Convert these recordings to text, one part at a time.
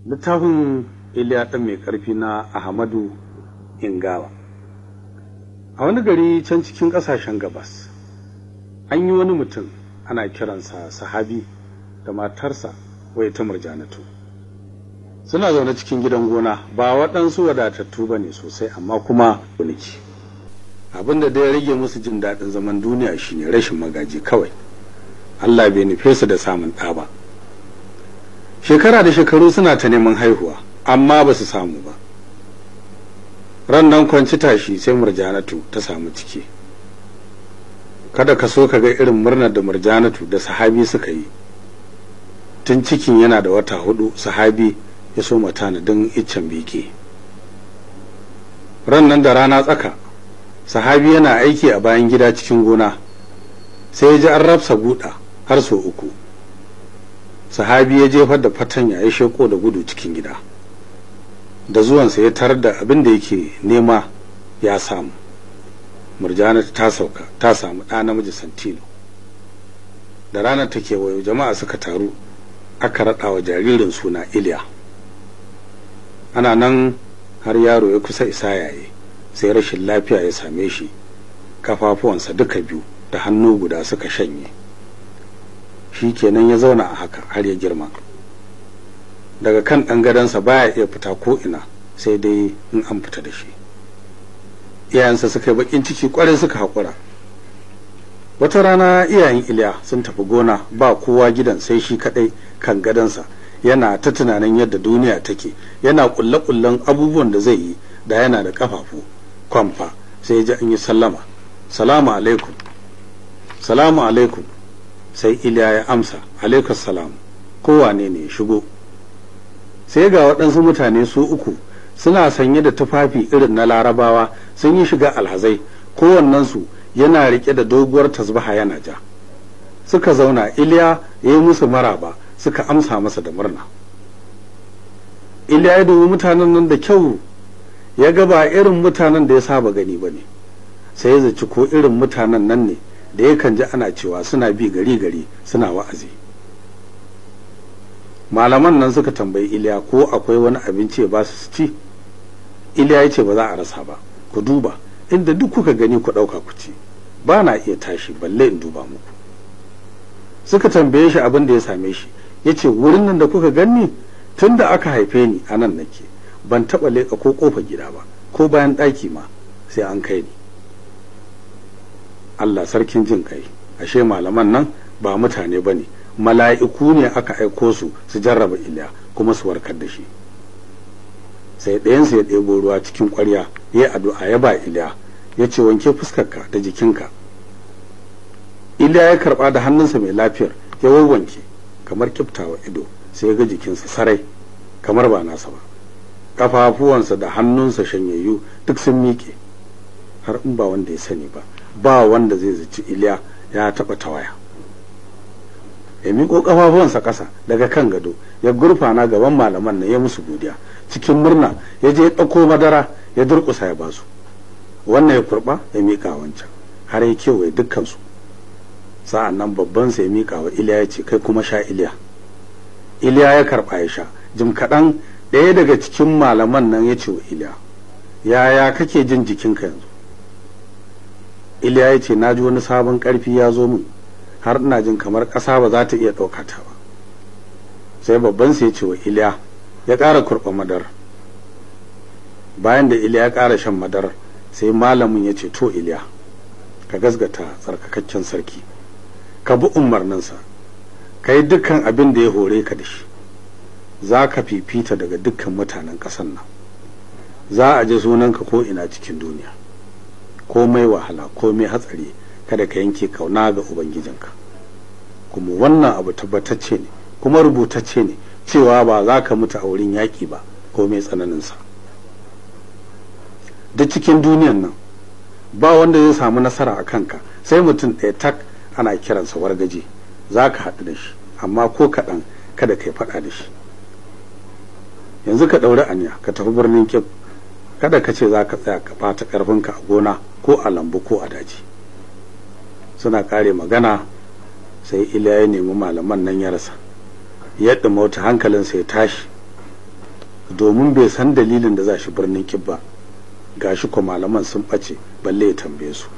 littafin iliya ɗan mai ƙarfi na ahmadu ingawa a wani gari can cikin ƙasashen gabas an yi wani mutum ana kiransa sahabi da matarsa wai ta murjanatu suna zaune cikin gidan gona ba waɗansu wadatattu ba ne sosai amma kuma uniki abin da ya rage musu jin daɗin zaman duniya shine rashin magaji kawai allah bai nufe su da samun ɗa ba shekara da shekaru suna ta neman haihuwa amma ba su samu ba ran nan kwanci tashi sai murjanatu ta samu ciki kada ka so ka ga irin murnar da murjanatu da sahabi suka yi tun cikin yana da wata hudu sahabi ya so tanadin iccen beke ran nan da rana tsaka sahabi yana aiki a bayan gida cikin gona sai ya ji an rafsa guda har sau uku sahabi ya jefar da fatanya ya sheko da gudu cikin gida da zuwansa ya tarar da abin da yake nema ya samu murjana ta sauka ta samu ɗa namiji santilo da ranar ta kewayo jama'a suka taru aka raɗa wa jaririn suna iliya ana nan har yaro ya kusa isa yaye sai rashin lafiya ya same shi kafafuwansa duka biyu da hannu guda suka shanye shi kenan ya zauna a haka har ya girma daga kan ɗan gadonsa baya iya fita ko ina sai dai in an fita da shi iyayensa suka yi bakin ciki kwarai suka haƙura wata rana iyayen iliya sun tafi gona ba kowa gidan sai shi kaɗai kan gadonsa yana ta tunanin yadda duniya take yana ƙulle-ƙullen abubuwan da zai yi da yana da ƙafafu kwamfa sai ji an yi sallama salamu alaikum salamu alaikum sai iliya ya amsa alaikas salam kowane ne ya shigo sai ga waɗansu mutane su uku suna sanye da tufafi irin na larabawa sun yi shiga alhazai kowannensu yana riƙe da doguwar tasbaha yana ja suka zauna iliya ya yi musu maraba suka amsa masa da murna iliya ya dubi mutanen nan da kyau ya ga ba irin mutanen da ya saba gani ba ne sai ya zaci ko irin mutanen nan ne da yakan ji ana cewa suna bi gari gari suna wa'azi malaman nan suka tambayi iliya ko akwai wani abinci ya ba su ci iliya ya ce ba za a rasa ba ku duba inda duk kuka gani ku ɗauka ku ci ba na iya tashi balle in duba muku suka tambaye shi abin da ya same shi ya ce wurin nan da kuka gani tun da aka haife ni a nan nake ban taɓa leƙa ko ƙofa gida ba ko bayan ɗaki ma sai an kai ni Allah sarkin jin kai ashe malaman nan ba mutane ba ne mala'iku ne aka aiko su su jarraba iliya kuma su warkar da shi sai ɗayansu ya ɗebo ruwa cikin ƙwarya ya yi addu'a ya ba iliya ya ce wanke fuskarka da jikinka iliya ya karɓa da hannunsa mai lafiyar ya wanke kamar kiftawa ido sai ya ga jikinsa sarai kamar ba nasa ba kafafuwansa da hannunsa shanyayyu duk sun miƙe har in ba wanda ya sani ba ba wanda zai zaci iliya ya taɓa tawaya ya miƙo ƙafafuwansa ƙasa daga kan gado ya gurfana gaban malaman nan ya musu godiya cikin murna ya je ya ɗauko madara ya durƙusa ya basu wannan ya kurɓa ya miƙa wancan har ya kewaye dukkansu sa'an nan babban sa ya miƙa wa iliya ya ce kai kuma sha iliya iliya ya karɓa ya sha jim kaɗan ɗaya daga cikin malaman nan ya ce wa iliya yaya kake jin jikinka yanzu iliya ya ce na ji wani sabon ƙarfi ya zo min har ina jin kamar ƙasa ba za ta iya ɗauka ta ba sai babban sai ya ce wa iliya ya ƙara kurɓa madar bayan da iliya ya ƙara shan madar sai malamin ya ce to iliya ka gasgata tsarkakakken sarki ka bi umarninsa ka yi dukkan abin da ya hore ka da shi za ka fifita daga dukkan mutanen ƙasan nan za a ji sunanka ko ina cikin duniya komai wahala komai hatsari kada ka yanke kauna ga ubangijinka kuma wannan abu tabbatacce ne kuma rubutacce ne cewa ba za ka mutu a wurin yaƙi ba komai tsananinsa duk cikin duniyan nan ba wanda zai samu nasara a kanka sai mutum ɗaya tak ana kiransa wargaje za ka haɗu da shi amma ko kaɗan kada ka yi faɗa da shi yanzu ka ɗauri aniya ka tafi birnin kib kada ka ce za ka tsaya ka ɓata ƙarfinka a gona ko a lambu ko a daji suna ƙare magana sai iliya ya nemi malaman nan ya rasa yadda mota hankalinsa ya tashi domin bai san dalilin da za shi birnin kibba gashi ko malaman sun ɓace balle ya tambaye su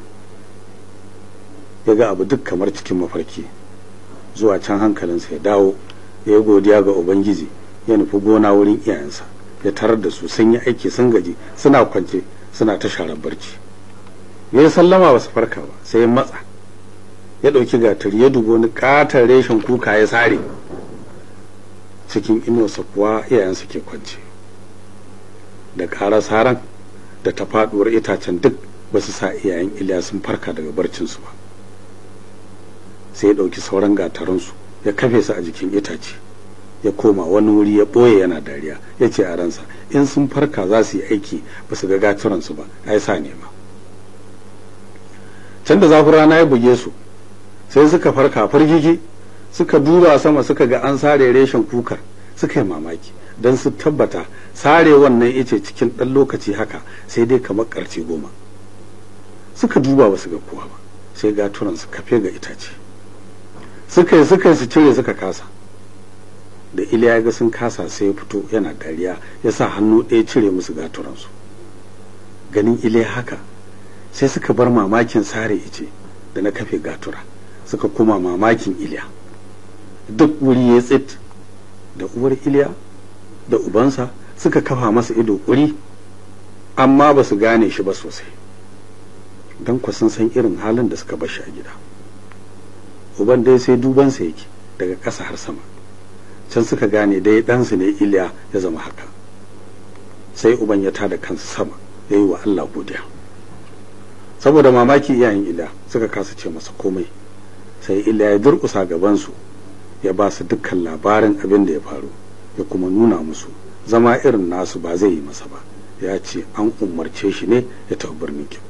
ya ga abu duk kamar cikin mafarki zuwa can hankalinsa ya dawo ya yi godiya ga ubangiji ya nufi gona wurin iyayensa ya tarar da su sun yi aiki sun gaji suna kwance suna ta sharar barci ya yi sallama ba su farka ba sai ya matsa ya ɗauki gatari ya dubo wani ƙatar reshen kuka ya sare cikin inuwarsa kuwa iyayensa ke kwance da ƙarar saran da ta faɗuwar itacen duk ba su sa iyayen iliya sun farka daga barcinsu ba sai ya ɗauki sauran gataransu ya kafe su a jikin itace ya koma wani wuri ya ɓoye yana dariya ya ce a ransa in sun farka za su yi aiki ba su ga gaturansu ba ai sa nema can da zafin rana ya buge su sai suka farka fargigi suka duba sama suka ga an sare reshen kukar suka yi mamaki don su tabbata sare wannan ice cikin ɗan lokaci haka sai dai kamar ƙarce goma suka duba ba su ga kowa ba sai gaturan su kafe ga itace suka yi suka yi su cire suka kasa da iliya ga sun kasa sai ya fito yana dariya ya sa hannu ɗaya cire musu gaturansu ganin iliya haka sai suka bar mamakin sare ice da na kafe gatura suka kuma mamakin iliya duk wuri ya tsit da uwar iliya da ubansa suka kafa masa ido ƙuri amma ba su gane shi ba sosai don ku sun san irin halin da suka bashi a gida uban dai sai dubansa yake daga ƙasa har sama can suka gane dai ɗansu ne iliya ya zama haka sai uban ya tada kansa sama ya yi wa allah godiya saboda mamaki iyayen iliya suka kasa ce masa komai sai iliya ya durƙusa gabansu ya ba su dukkan labarin abin da ya faru ya kuma nuna musu zama irin nasu ba zai yi masa ba ya ce an umarce shi ne ya tafi birnin kyau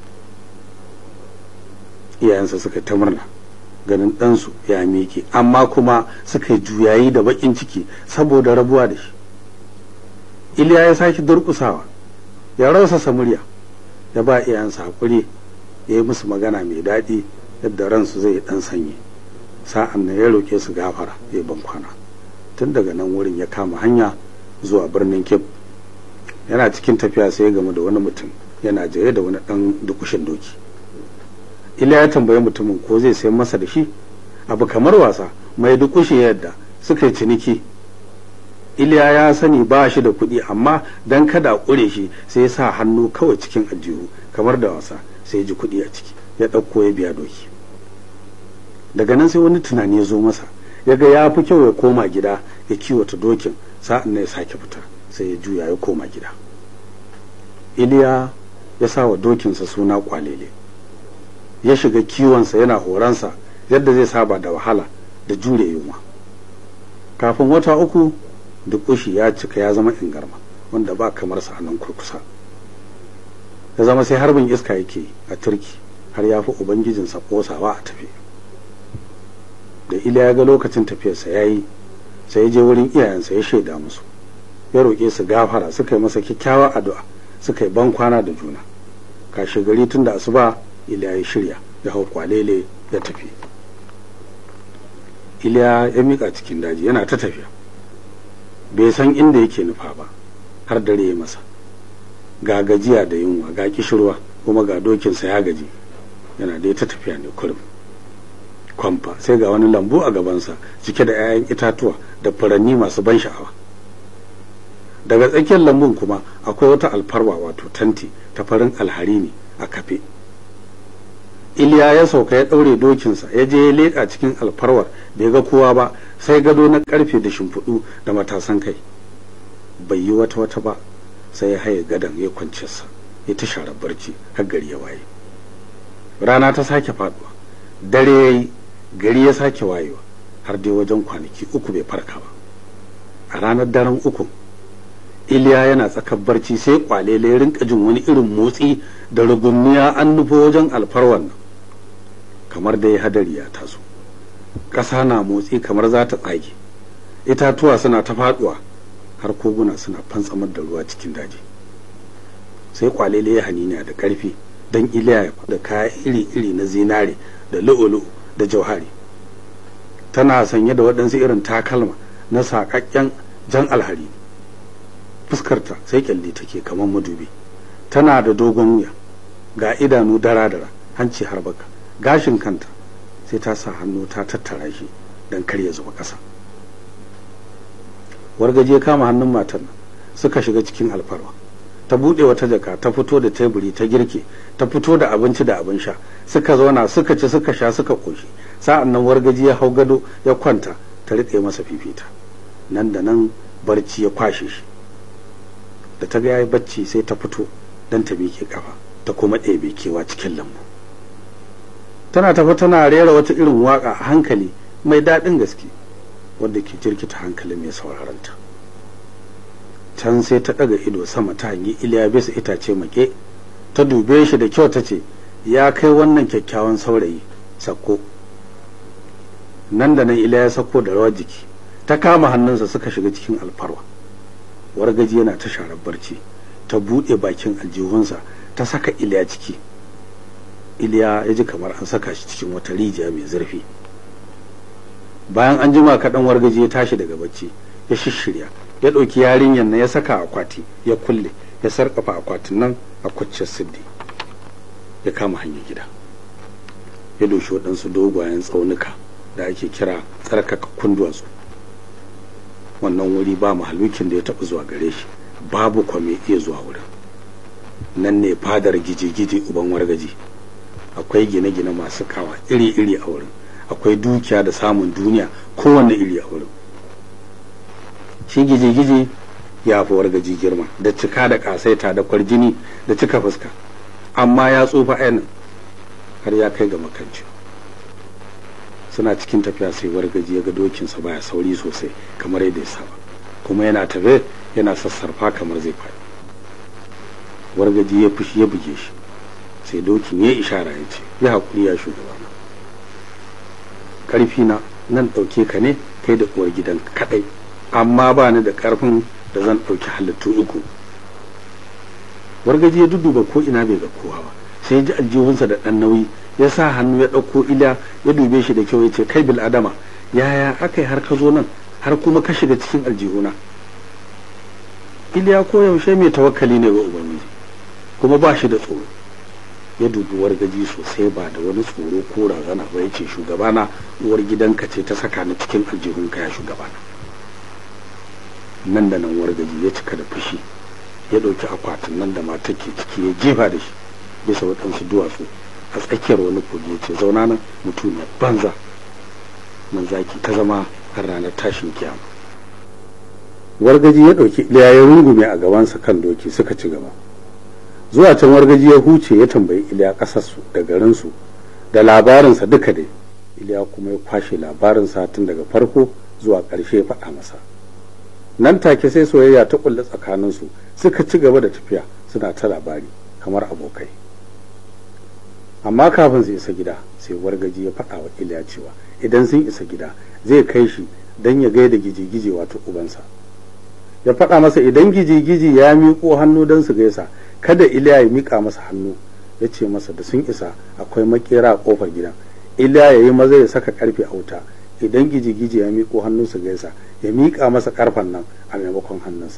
iyayensa suka ta murna ganin ɗansu ya miƙe amma kuma suka yi juyayi da baƙin ciki saboda rabuwa da shi iliya ya sake durƙusawa ya rausasa murya ya ba iyayensa haƙuri ya yi musu magana mai daɗi yadda ransu zai ɗan sanyi sa'an nan ya roƙe su gafara ya ban kwana tun daga nan wurin ya kama hanya zuwa birnin kib yana cikin tafiya sai ya gamu da wani mutum yana jere da wani ɗan dukushin doki iliya ya tambayi mutumin ko zai sayan masa da shi abu kamar wasa mai dukushi yadda suka yi ciniki iliya ya sani ba shi da kuɗi amma don kada a ƙure shi sai ya sa hannu kawai cikin ajihu kamar da wasa sai ya ji kuɗi a ciki ya ɗauko ya biya doki daga nan sai wani tunani ya zo masa ya ga ya fi kyau ya koma gida ya kiwata dokin sa'an nan ya sake fita sai ya juya ya koma gida iliya ya sa wa dokinsa suna kwalele ya shiga kiwonsa yana horonsa yadda zai saba da wahala da jure yunwa kafin wata uku dukushi ya cika ya zama ingarma wanda ba kamar sa a nan kurkusa ya zama sai harbin iska yake a turki har ya fi ubangijinsa kosawa a tafi da iliya ya ga lokacin tafiyarsa ya yi sai ya je wurin iyayensa ya shaida musu ya roƙe su gafara suka yi masa kyakkyawar addu'a suka yi ban kwana da juna kashe gari tun da asuba iliya ya shirya ya hau kwalele ya tafi iliya ya miƙa cikin daji yana ta tafiya bai san inda yake nufa ba har dare ya masa ga gajiya da yunwa ga kishirwa kuma ga dokinsa ya gaji yana dai ta tafiya ne kurum kwamfa sai ga wani lambu a gabansa cike da 'ya'yan itatuwa da furanni masu ban sha'awa daga tsakiyar lambun kuma akwai wata alfarwa wato tanti ta farin alhari ne a kafe iliya ya sauka ya ɗaure dokinsa ya je ya leƙa cikin alfarwar bai ga kowa ba sai gado na ƙarfe da shimfiɗu da matasan kai bai yi wata wata ba sai ya haye gadon ya kwanciyarsa ya ta share barci har gari ya waye rana ta sake faduwa dare ya yi gari ya sake wayewa har dai wajen kwanaki uku bai farka ba a ranar daren uku iliya yana tsakar barci sai kwalele ya rinka jin wani irin motsi da rugumniya an nufo wajen alfarwar nan kamar dai hadari ya taso ƙasa na motsi kamar za ta tsage itatuwa suna ta faduwa har koguna suna fantsamar da ruwa cikin daji sai kwalele ya haniniya da ƙarfi don iliya ya da kaya iri-iri na zinare da lu'ulu da jauhari tana sanye da waɗansu irin takalma na saƙaƙƙen jan alhari fuskarta sai kyalli take kamar madubi tana da dogon wuya ga idanu dara-dara hanci har baka gashin kanta sai ta sa hannu ta tattara shi don kar ya zuba ƙasa wargaje kama hannun matar nan suka shiga cikin alfarwa ta buɗe wata jaka ta fito da teburi ta girke ta fito da abinci da abin sha suka zauna suka ci suka sha suka ƙoshi sa'an nan wargaji ya hau gado ya kwanta ta riƙe masa fifita nan da nan barci ya kwashe shi da ta ga yayi bacci sai ta fito don ta miƙe kafa ta kuma ɗebe kewa cikin lambu tana tafi tana rera wata irin waƙa a hankali mai daɗin gaske wadda ke jirkita hankali mai sauraronta can sai ta ɗaga ido sama ta hangi iliya bisa itace make ta dube shi da kyau ta ce ya kai wannan kyakkyawan saurayi sako nan da nan iliya ya sako da rawar jiki ta kama hannunsa suka shiga cikin alfarwa wargaji yana ta sharar barci ta buɗe bakin aljihunsa ta saka iliya ciki iliya ya ji kamar an saka shi cikin wata rijiya mai zurfi bayan an jima kaɗan wargaji ya tashi daga bacci ya shishirya ya ɗauki yarinyar na ya saka akwati ya kulle ya sarƙafa akwatin nan a kwacciyar siddi ya kama hanyar gida ya doshi waɗansu dogayen tsaunuka da ake kira tsarkakakkun duwatsu wannan wuri ba mahalukin da ya taɓa zuwa gare shi babu kwame iya zuwa wurin nan ne fadar gije-gije uban wargaji akwai gine-gine masu kawa iri-iri a wurin akwai dukiya da samun duniya kowanne iri a wurin shi gije-gije ya fi wargaji girma da cika da kasaita da kwarjini da cika fuska amma ya tsufa ainihin har ya kai ga makanci suna cikin tafiya sai wargaji ya ga dokinsa baya sauri sosai kamar yadda ya saba kuma yana tafe yana sassarfa kamar zai faɗi wargaji ya fushi ya buge shi sai dokin ya ishara ya ce ya haƙuri ya shugabana ƙarfi na nan ɗauke ka ne kai da uwar gidan kaɗai amma ba ni da ƙarfin da zan ɗauki halittu uku wargaji ya dudduba ko ina bai ga kowa ba sai ji aljihunsa da ɗan nauyi ya sa hannu ya ɗauko ila ya dube shi da kyau ya ce kai bil adama yaya aka yi har ka zo nan har kuma ka shiga cikin aljihuna iliya ko yaushe mai tawakkali ne ga ubangiji kuma ba shi da tsoro ya dubi wargaji sosai ba da wani tsoro ko razana ba ya ce shugabana uwar gidanka ce ta saka ni cikin aljihunka ya shugabana nan da nan wargaji ya cika da fushi ya ɗauki akwatin nan da matar ke ciki ya jefa da shi bisa waɗansu duwatsu a tsakiyar wani kogi ya ce zauna nan mutum ya banza nan zaki ta zama har ranar tashin kiyama wargaji ya ɗauki iliya ya rungume a gabansa kan doki suka ci gaba zuwa can wargaji ya huce ya tambayi iliya ƙasarsu da garinsu da labarinsa duka dai iliya kuma ya kwashe labarinsa tun daga farko zuwa ƙarshe ya faɗa masa nan take sai soyayya ta kulle tsakaninsu suka ci gaba da tafiya suna ta labari kamar abokai amma kafin su isa gida sai wargaji ya faɗa wa iliya cewa idan sun isa gida zai kai shi don ya gaida gije-gije wato ubansa ya faɗa masa idan gije-gije ya miƙo hannu don su gaisa kada iliya ya miƙa masa hannu ya ce masa da sun isa akwai makera a ƙofar gidan iliya ya yi maza ya saka ƙarfe a wuta idan gije-gije ya miƙo hannu su gaisa ya miƙa masa ƙarfen nan a maimakon hannunsa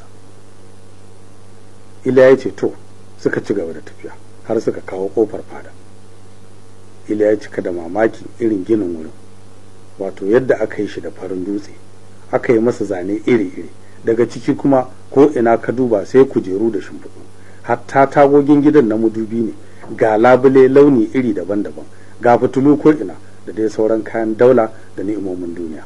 iliya ya ce to suka ci gaba da tafiya har suka kawo ƙofar fada iliya ya cika da mamaki irin ginin wurin wato yadda aka yi shi da farin dutse aka yi masa zane iri-iri daga ciki kuma ko ina ka duba sai kujeru da shimfiɗu hatta tagogin gidan na mudubi ne ga labule launi iri daban-daban ga fitilu ko ina da dai sauran kayan daula da ni'imomin duniya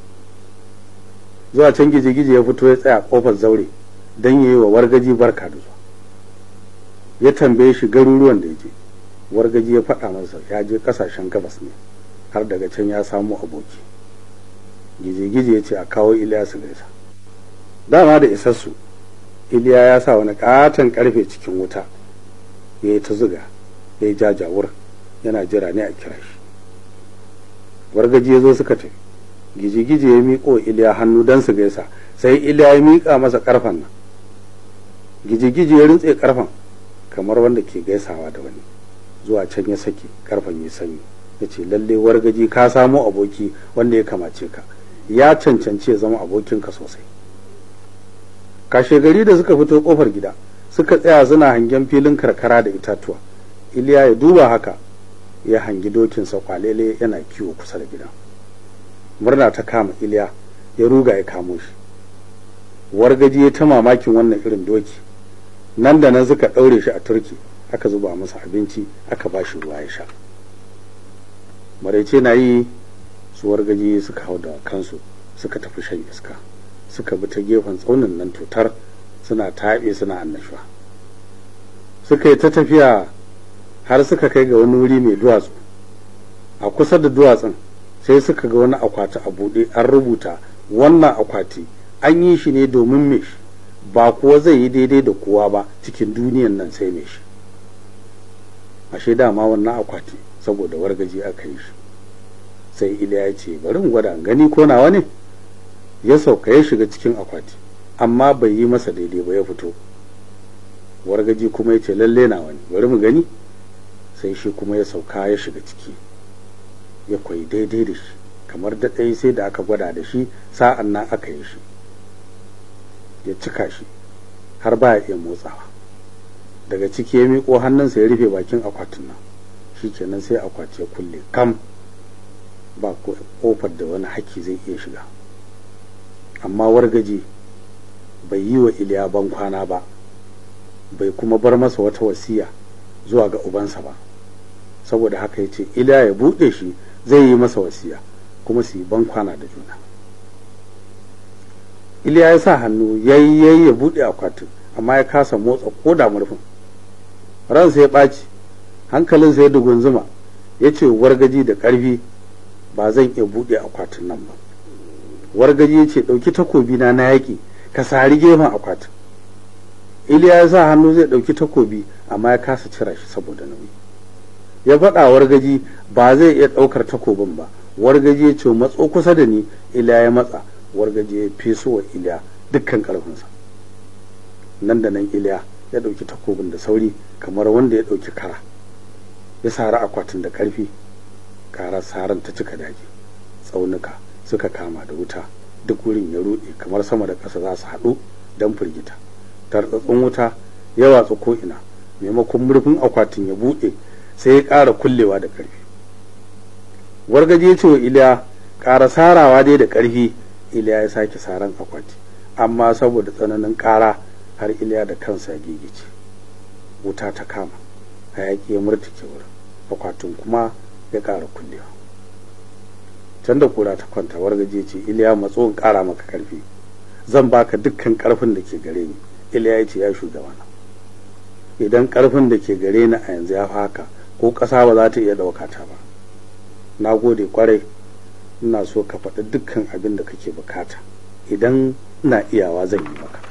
zuwa can gije-gije ya fito ya tsaya kofar zaure don yi wa wargaji barka da zuwa ya tambaye shi garuruwan da ya je wargaji ya faɗa masa ya je ƙasashen gabas ne har daga can ya samu aboki gije-gije ya ce a kawo iliya su gaisa dama da isassu iliya ya sa wani katon karfe cikin wuta ya yi ta zuga ya yi jajawur yana jira ne a kira shi wargaji ya zo suka tafi gije-gije ya miƙo iliya hannu don su gaisa sai iliya ya miƙa masa ƙarfen nan gije-gije ya rintse ƙarfen kamar wanda ke gaisawa da wani zuwa can ya sake ƙarfen ya sanyi ya ce lalle wargaji ka samo aboki wanda ya kamace ka ya cancanci ya zama abokinka sosai kashe gari da suka fito kofar gida suka tsaya suna hangen filin karkara da itatuwa iliya ya duba haka ya hangi dokinsa kwalele yana kiwo kusa da gidan murna ta kama iliya ya ruga ya kamo shi wargaji ya ta mamakin wannan irin doki nan da nan suka ɗaure shi a turki aka zuba masa abinci aka ba shi ruwa ya sha maraice na yi su wargaji suka hau da kansu suka tafi shan iska suka bi ta gefen tsaunin nan tutar suna taɓe suna annashuwa suka yi ta tafiya har suka kai ga wani wuri mai duwatsu a kusa da duwatsun sai suka ga wani akwati a buɗe an rubuta wannan akwati an yi shi ne domin me shi ba kuwa zai yi daidai da kowa ba cikin duniyan nan sai me shi ashe dama wannan akwati saboda wargaji aka yi shi sai iliya ya ce bari in gwada gani ko nawa ne ya sauka ya shiga cikin akwati amma bai yi masa daidai ba ya fito wargaji kuma ya ce lalle nawa ne bari mu gani sai shi kuma ya sauka ya shiga ciki ya koyi daidai da shi kamar da ɗaya sai da aka gwada da shi sa'an nan aka yi shi ya cika shi har ba ya iya motsawa daga ciki ya miƙo hannunsa ya rufe bakin akwatin nan shi kenan sai akwati ya kulle kam ba kofar da wani haki zai iya shiga amma wargaji bai yi wa iliya ban kwana ba bai kuma bar masa wata wasiya zuwa ga ubansa ba saboda haka ya ce iliya ya buɗe shi zai yi masa wasiya kuma su yi ban kwana da juna iliya ya sa hannu yayi ya buɗe akwatin amma ya kasa motsa ko da murfin ransa ya ɓaci hankalinsa ya dugunzuma ya ce wargaji da ƙarfi ba zan iya buɗe akwatin nan ba wargaji ya ce ɗauki takobi na na yaƙi ka sari gefen akwatin iliya ya sa hannu zai ɗauki takobi amma ya kasa cira shi saboda nauyi ya faɗa wargaji ba zai iya ɗaukar takobin ba wargaji ya ce matso kusa da ni iliya ya matsa wargaji ya feso wa iliya dukkan ƙarfinsa nan da nan iliya ya ɗauki takobin da sauri kamar wanda ya ɗauki kara ya sari akwatin da ƙarfi ƙarar saran ta cika daji tsaunuka suka kama da wuta duk wurin ya ruɗe kamar sama da ƙasa za su haɗu don firgita tartsatsin wuta ya watsu ko'ina maimakon murfin akwatin ya buɗe sai ya ƙara kullewa da ƙarfi wargaje ya ce wa iliya ƙara sarawa dai da ƙarfi iliya ya sake saran akwati amma saboda tsananin ƙara har iliya da kansa ya gigice wuta ta kama hayaƙi ya murtuke wurin akwatin kuma ya ƙara kullewa can da kura ta kwanta wargaje ce iliya matso in ƙara maka ƙarfi zan baka dukkan ƙarfin da ke gare ni iliya ya ce ya shugabana idan ƙarfin da ke gare ni a yanzu ya haka ko ƙasa ba za ta iya ɗauka ta ba na gode kwarai ina so ka faɗi dukkan abin da kake bukata idan ina iyawa zan yi maka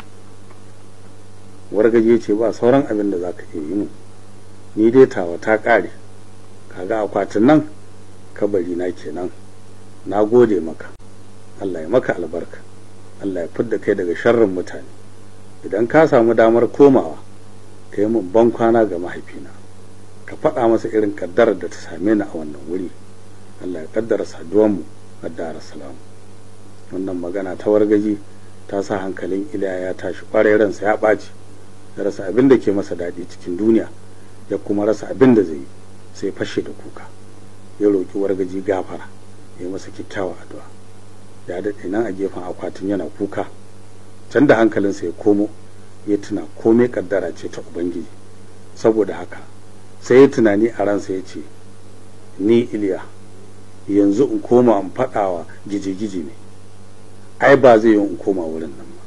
wargaje ce ba sauran abin da za ka iya yi mu ni dai tawa ta ƙare kaga akwatin nan kabari na kenan na gode maka Allah ya maka albarka Allah ya fidda kai daga sharrin mutane idan ka samu damar komawa ka yi min ban kwana ga mahaifina ka faɗa masa irin kaddarar da ta same ni a wannan wuri Allah ya kaddara saduwanmu a dar salam wannan magana ta wargaji ta sa hankalin iliya ya tashi kwarai ransa ya ɓaci ya rasa abin da ke masa daɗi cikin duniya ya kuma rasa abin da zai yi sai fashe da kuka ya roƙi wargaji gafara ya masa kyakkyawa addu'a ya daɗe nan a gefen akwatin yana kuka can da hankalinsa ya komo ya tuna komai kaddara ce ta ubangiji saboda haka sai ya tunani a ransa ya ce ni iliya yanzu in koma in faɗawa gije-gije ne ai ba zai yi in koma wurin nan ba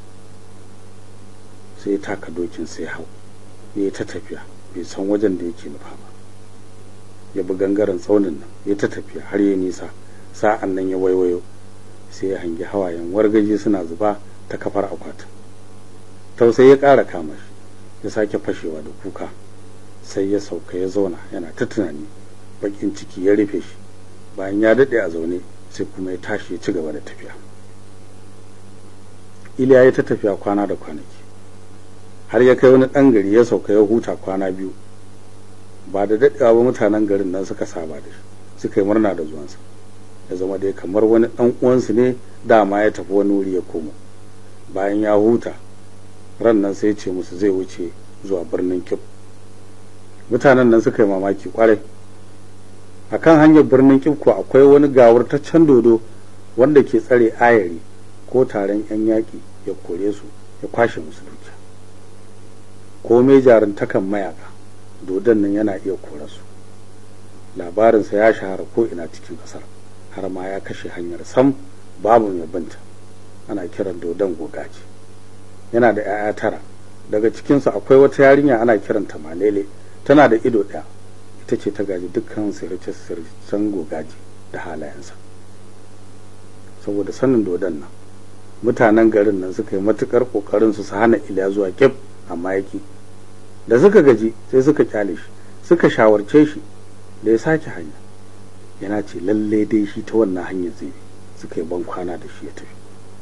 sai ya taka dokin sai hau ya yi ta tafiya bai san wajen da yake nufa ba ya bi gangaren tsaunin nan ya ta tafiya har ya nisa sa'an nan ya waiwayo sai ya hangi hawayen wargaji suna zuba ta kafar akwatin tausayi ya ƙara kama shi ya sake fashewa da kuka sai ya sauka ya zauna yana ta tunani bakin ciki ya rufe shi bayan ya daɗe a zaune sai kuma ya tashi ya ci gaba da tafiya iliya ya ta tafiya kwana da kwanaki har ya kai wani ɗan gari ya sauka ya huta kwana biyu ba da daɗewa ba mutanen garin nan suka saba da shi suka yi murna da zuwansa ya zama dai kamar wani ɗan uwansu ne dama ya tafi wani wuri ya komo bayan ya huta ran nan sai ce musu zai wuce zuwa birnin kib mutanen nan suka yi mamaki kwarai a kan hanyar birnin kib ko akwai wani gawurtaccen dodo wanda ke tsare ayari ko taron 'yan yaƙi ya kore su ya kwashe musu dukiya komai jaruntakan mayaka dodon nan yana iya kore su labarinsa ya shahara ko ina cikin ƙasar har ma ya kashe hanyar sam babu mai binta ana kiran dodon gogaji yana da 'ya'ya tara daga cikinsu akwai wata yarinya ana kiranta malele tana da ido ɗaya ita ce ta gaji dukkan sirce-sircen gogaji da halayensa saboda sanin dodon nan mutanen garin nan suka yi matukar kokarin su hana iliya zuwa kif amma yaki da suka gaji sai suka kyale shi suka shawarce shi da ya sake hanya yana ce lalle dai shi ta wannan hanyar zai suka yi ban kwana da shi ya tafi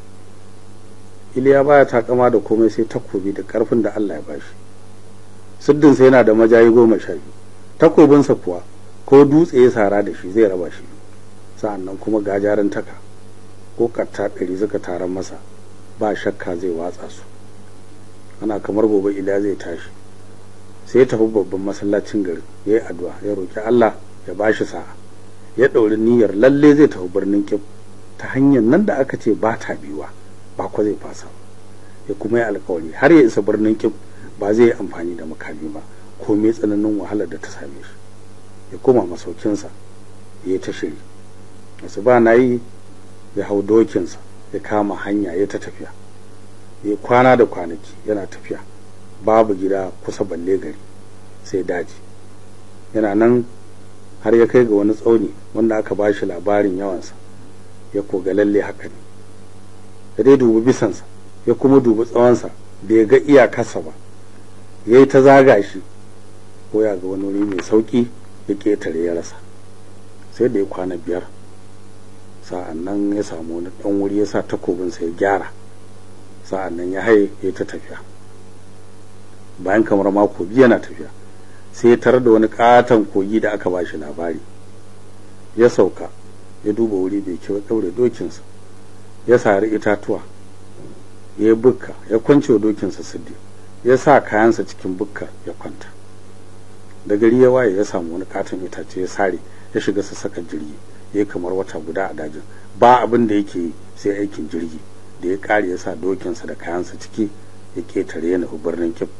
iliya baya takama da komai sai takobi da karfin da Allah ya bashi siddinsa yana da majayi goma sha biyu takobinsa kuwa ko dutse ya sara da shi zai raba shi sa'annan kuma gajarin taka ko katta ɗari suka taron masa ba shakka zai watsa su ana kamar gobe iliya zai tashi sai ya tafi babban masallacin garin ya yi addu'a ya roki Allah ya bashi sa'a ya ɗauri niyyar lalle zai tafi birnin kib ta hanyar nan da aka ce ba ta biyuwa ba ko zai fasa ya kuma yi alkawari har ya isa birnin kib ba zai yi amfani da makami ba ko mai tsananin wahalar da ta same shi ya koma masaukinsa ya yi ta shiri wasu ba na yi ya hau dokinsa ya kama hanya ya ta tafiya ya kwana da kwanaki yana tafiya babu gida kusa balle gari sai daji yana nan har ya kai ga wani tsauni wanda aka ba shi labarin yawansa ya koga lalle haka ne ya dai dubi bisansa ya kuma dubi tsawonsa bai ga iyakarsa ba ya yi ta zaga shi ko ya ga wani wuri mai sauki ya ƙetare ya rasa sai da ya kwana biyar sa'an nan ya samu wani ɗan wuri ya sa takobinsa ya gyara sa'an nan ya haye ya ta tafiya bayan kamar mako biyu yana tafiya sai ya tarar da wani katon kogi da aka bashi labari ya sauka ya duba wuri bai kyau ɗaure dokinsa ya sari itatuwa ya yi bukka ya kwance wa dokinsa siddi ya sa kayansa cikin bukkar ya kwanta da gari ya waye ya samu wani katon itace ya sare ya shiga su saka jirgi ya yi kamar wata guda a dajin ba abin da yake yi sai aikin jirgi da ya kare ya sa dokinsa da kayansa ciki ya ketare ya nufi birnin kif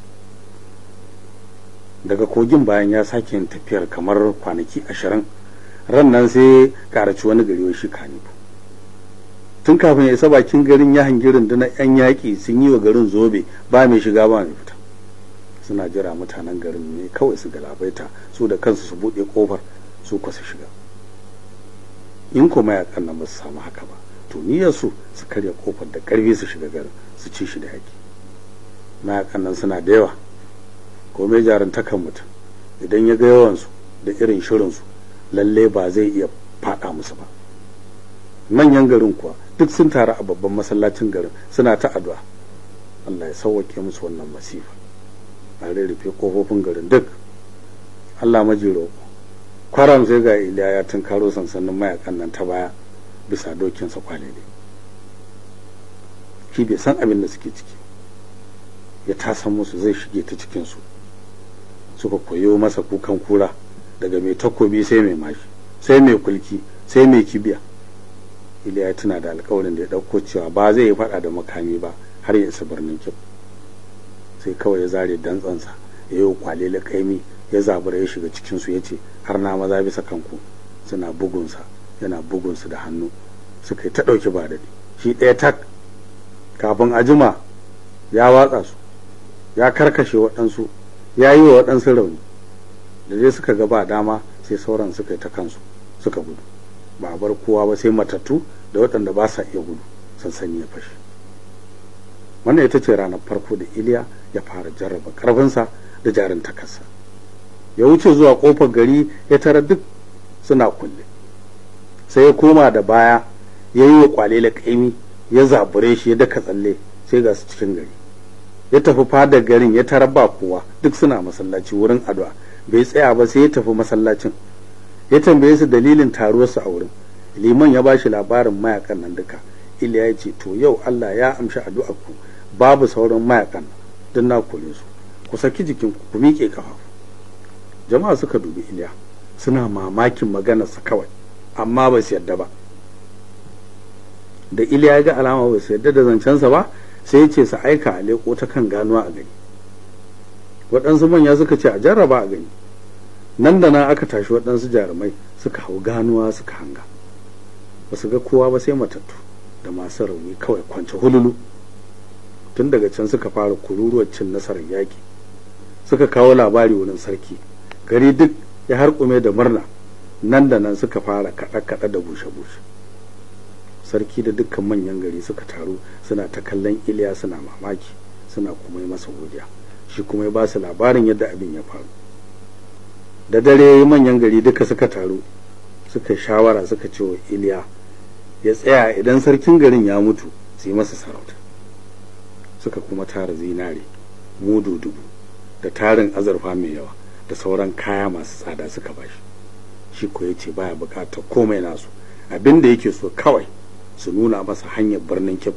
daga kogin bayan ya sake yin tafiyar kamar kwanaki ashirin ran nan sai karaci wani gari shi kanifu tun kafin ya isa bakin garin ya hangi rundunar yan yaƙi sun yi wa garin zobe ba mai shiga ba mai fita suna jira mutanen garin ne kawai su galabaita su da kansu su buɗe ƙofar su kwasa shiga in kuma yaƙan nan ba su samu haka ba to niyyar su su karya ƙofar da ƙarfi su shiga garin su ci shi da yaƙi mayaƙan nan suna da yawa komai jarantakan mutum idan ya ga yawansu da irin shirinsu lalle ba zai iya faɗa musu ba manyan garin kuwa duk sun taru a babban masallacin garin suna ta addu'a Allah ya sauwake musu wannan masifa a rarrafe kofofin garin duk Allah majiro kwaram sai ga Iliya ya tunkaro sansanin mayakan nan ta baya bisa dokinsa kwalele shi bai san abin da suke ciki ya tasan musu zai shige ta cikinsu suka koyo masa kukan kura daga mai takobi sai mai mashi sai mai kulki sai mai kibiya iliya tuna da alkawarin da ya ɗauko cewa ba zai yi faɗa da makami ba har ya isa birnin kyau sai kawai ya zare dantsansa ya yi kwale kaimi ya zabura ya shiga cikinsu ya ce har na maza bisa kanku suna bugunsa yana bugunsu da hannu suka yi ta ɗauki ba daɗi shi ɗaya tak kafin a jima ya watsa su ya karkashe waɗansu ya yi wa waɗansu rauni da dai suka ga ba dama sai sauran suka yi ta kansu suka gudu ba a bar kowa ba sai matattu da waɗanda ba sa iya gudu sansani ya fashe wannan ita ce ranar farko da iliya ya fara jarraba ƙarfinsa da jarin takarsa ya wuce zuwa ƙofar gari ya tara duk suna kulle sai ya koma da baya ya yi wa kwalele ƙaimi ya zabure shi ya daka tsalle sai ga su cikin gari ya tafi fadar garin ya tarar ba kowa duk suna masallaci wurin addu'a bai tsaya ba sai ya tafi masallacin ya tambaye su dalilin taruwarsu a wurin liman ya bashi labarin mayakan nan duka iliya ya ce to yau Allah ya amshi addu'ar ku babu sauran mayakan don na kore su ku saki jikin ku miƙe kafa jama'a suka dubi iliya suna mamakin maganarsa kawai amma ba su yadda ba da iliya ga alama ba su yadda da zancensa ba sai ya ce su aika a leƙo ta kan ganuwa a gani waɗansu manya suka ce a jarraba a gani nan da nan aka tashi waɗansu jarumai suka hau ganuwa suka hanga ba su ga kowa ba sai matattu da masu rauni kawai kwance hululu tun daga can suka fara kururuwar cin nasarar yaƙi suka kawo labari wurin sarki gari duk ya harkume da murna nan da nan suka fara kaɗe-kaɗe da bushe-bushe sarki da dukkan manyan gari suka taru suna ta kallon iliya suna mamaki suna kuma yi masa godiya shi kuma ya ba su labarin yadda abin ya faru da dare manyan gari duka suka taru suka shawara suka ce wa iliya ya tsaya idan sarkin garin ya mutu su yi masa sarauta suka kuma tara zinare mudu dubu da tarin azurfa mai yawa da sauran kaya masu tsada suka bashi shi ko yace baya bukatar komai nasu abin da yake so kawai su nuna masa hanyar birnin kib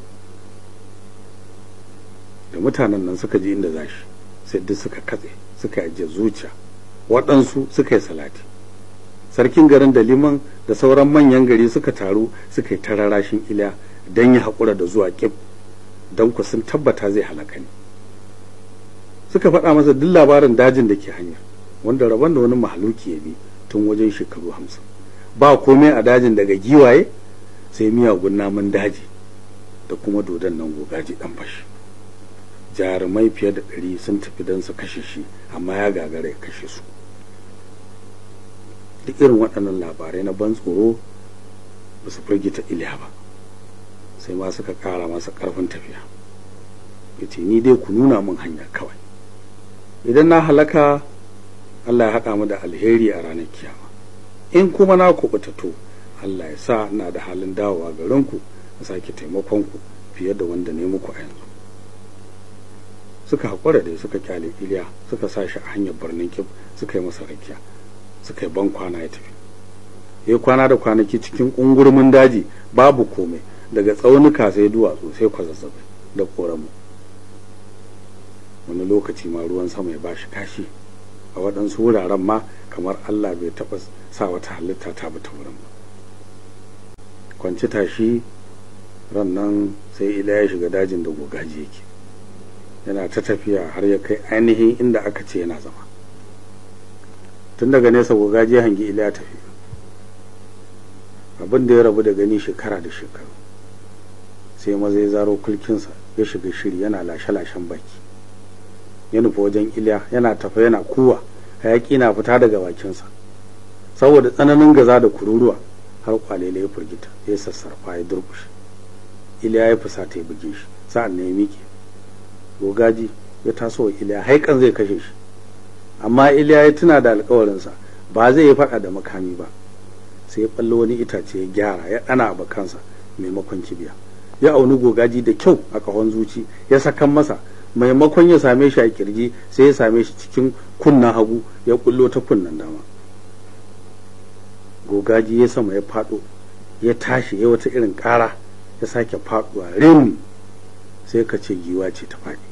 da mutanen nan suka ji inda zashi sai duk suka katse suka ajiye zuciya waɗansu suka yi salati sarkin garin da liman da sauran manyan gari suka taru suka yi tararashin iliya don ya haƙura da zuwa kib don ku sun tabbata zai halaka ne suka faɗa masa duk labarin dajin da ke hanya wanda rabon da wani mahaluki ya bi tun wajen shekaru hamsin ba komai a dajin daga giwaye sai miyagun namun daji da kuma dodon nan gogaji ɗan fashi jarumai fiye da ɗari sun tafi don su kashe shi amma ya gagara ya kashe su duk irin waɗannan labarai na ban tsoro ba su firgita iliya ba sai ma suka ƙara masa ƙarfin tafiya ya ce ni dai ku nuna min hanya kawai idan na halaka Allah ya haɗa mu da alheri a ranar kiyama in kuma na kuɓuta to Allah ya sa na da halin dawowa garinku na sake taimakon ku fiye da wanda ne muku a yanzu suka haƙura da suka kyale iliya suka sa shi a hanyar birnin kib suka yi masa rakiya suka yi ban kwana ya tafi ya kwana da kwanaki cikin ƙungurmin daji babu komai daga tsaunuka sai duwatsu sai kwazazzabai da ƙoramu wani lokaci ma ruwan sama ya bashi kashi a waɗansu wuraren ma kamar Allah bai taɓa sa wata halitta ta bata wurin ba kwanci tashi ran nan sai ila ya shiga dajin da gogaji yake yana ta tafiya har ya kai ainihin inda aka ce yana zama tun daga nesa gogaji ya hangi ila ya tafi abin da ya rabu da gani shekara da shekaru sai maza ya zaro kulkinsa ya shiga shiri yana lashe-lashen baki ya nufi wajen iliya yana tafa yana kuwa hayaki na fita daga bakinsa saboda tsananin gaza da kururuwa har kwalele ya firgita ya sassarfa ya durkushe iliya ya fusata ya buge shi sa'an ne ya miƙe gogaji ya taso wa iliya haikan zai kashe shi amma iliya ya tuna da alkawarinsa ba zai yi faɗa da makami ba sai ya ɓallo wani itace ya gyara ya ɗana a bakansa maimakon kibiya ya auni gogaji da kyau a ƙahon zuci ya sakan masa maimakon ya same shi a kirji sai ya same shi cikin kunnan hagu ya kullo ta kunnan dama gogaji ya sama ya fado ya tashi ya wata irin kara ya sake faduwa rim sai ka ce giwa ce ta faɗi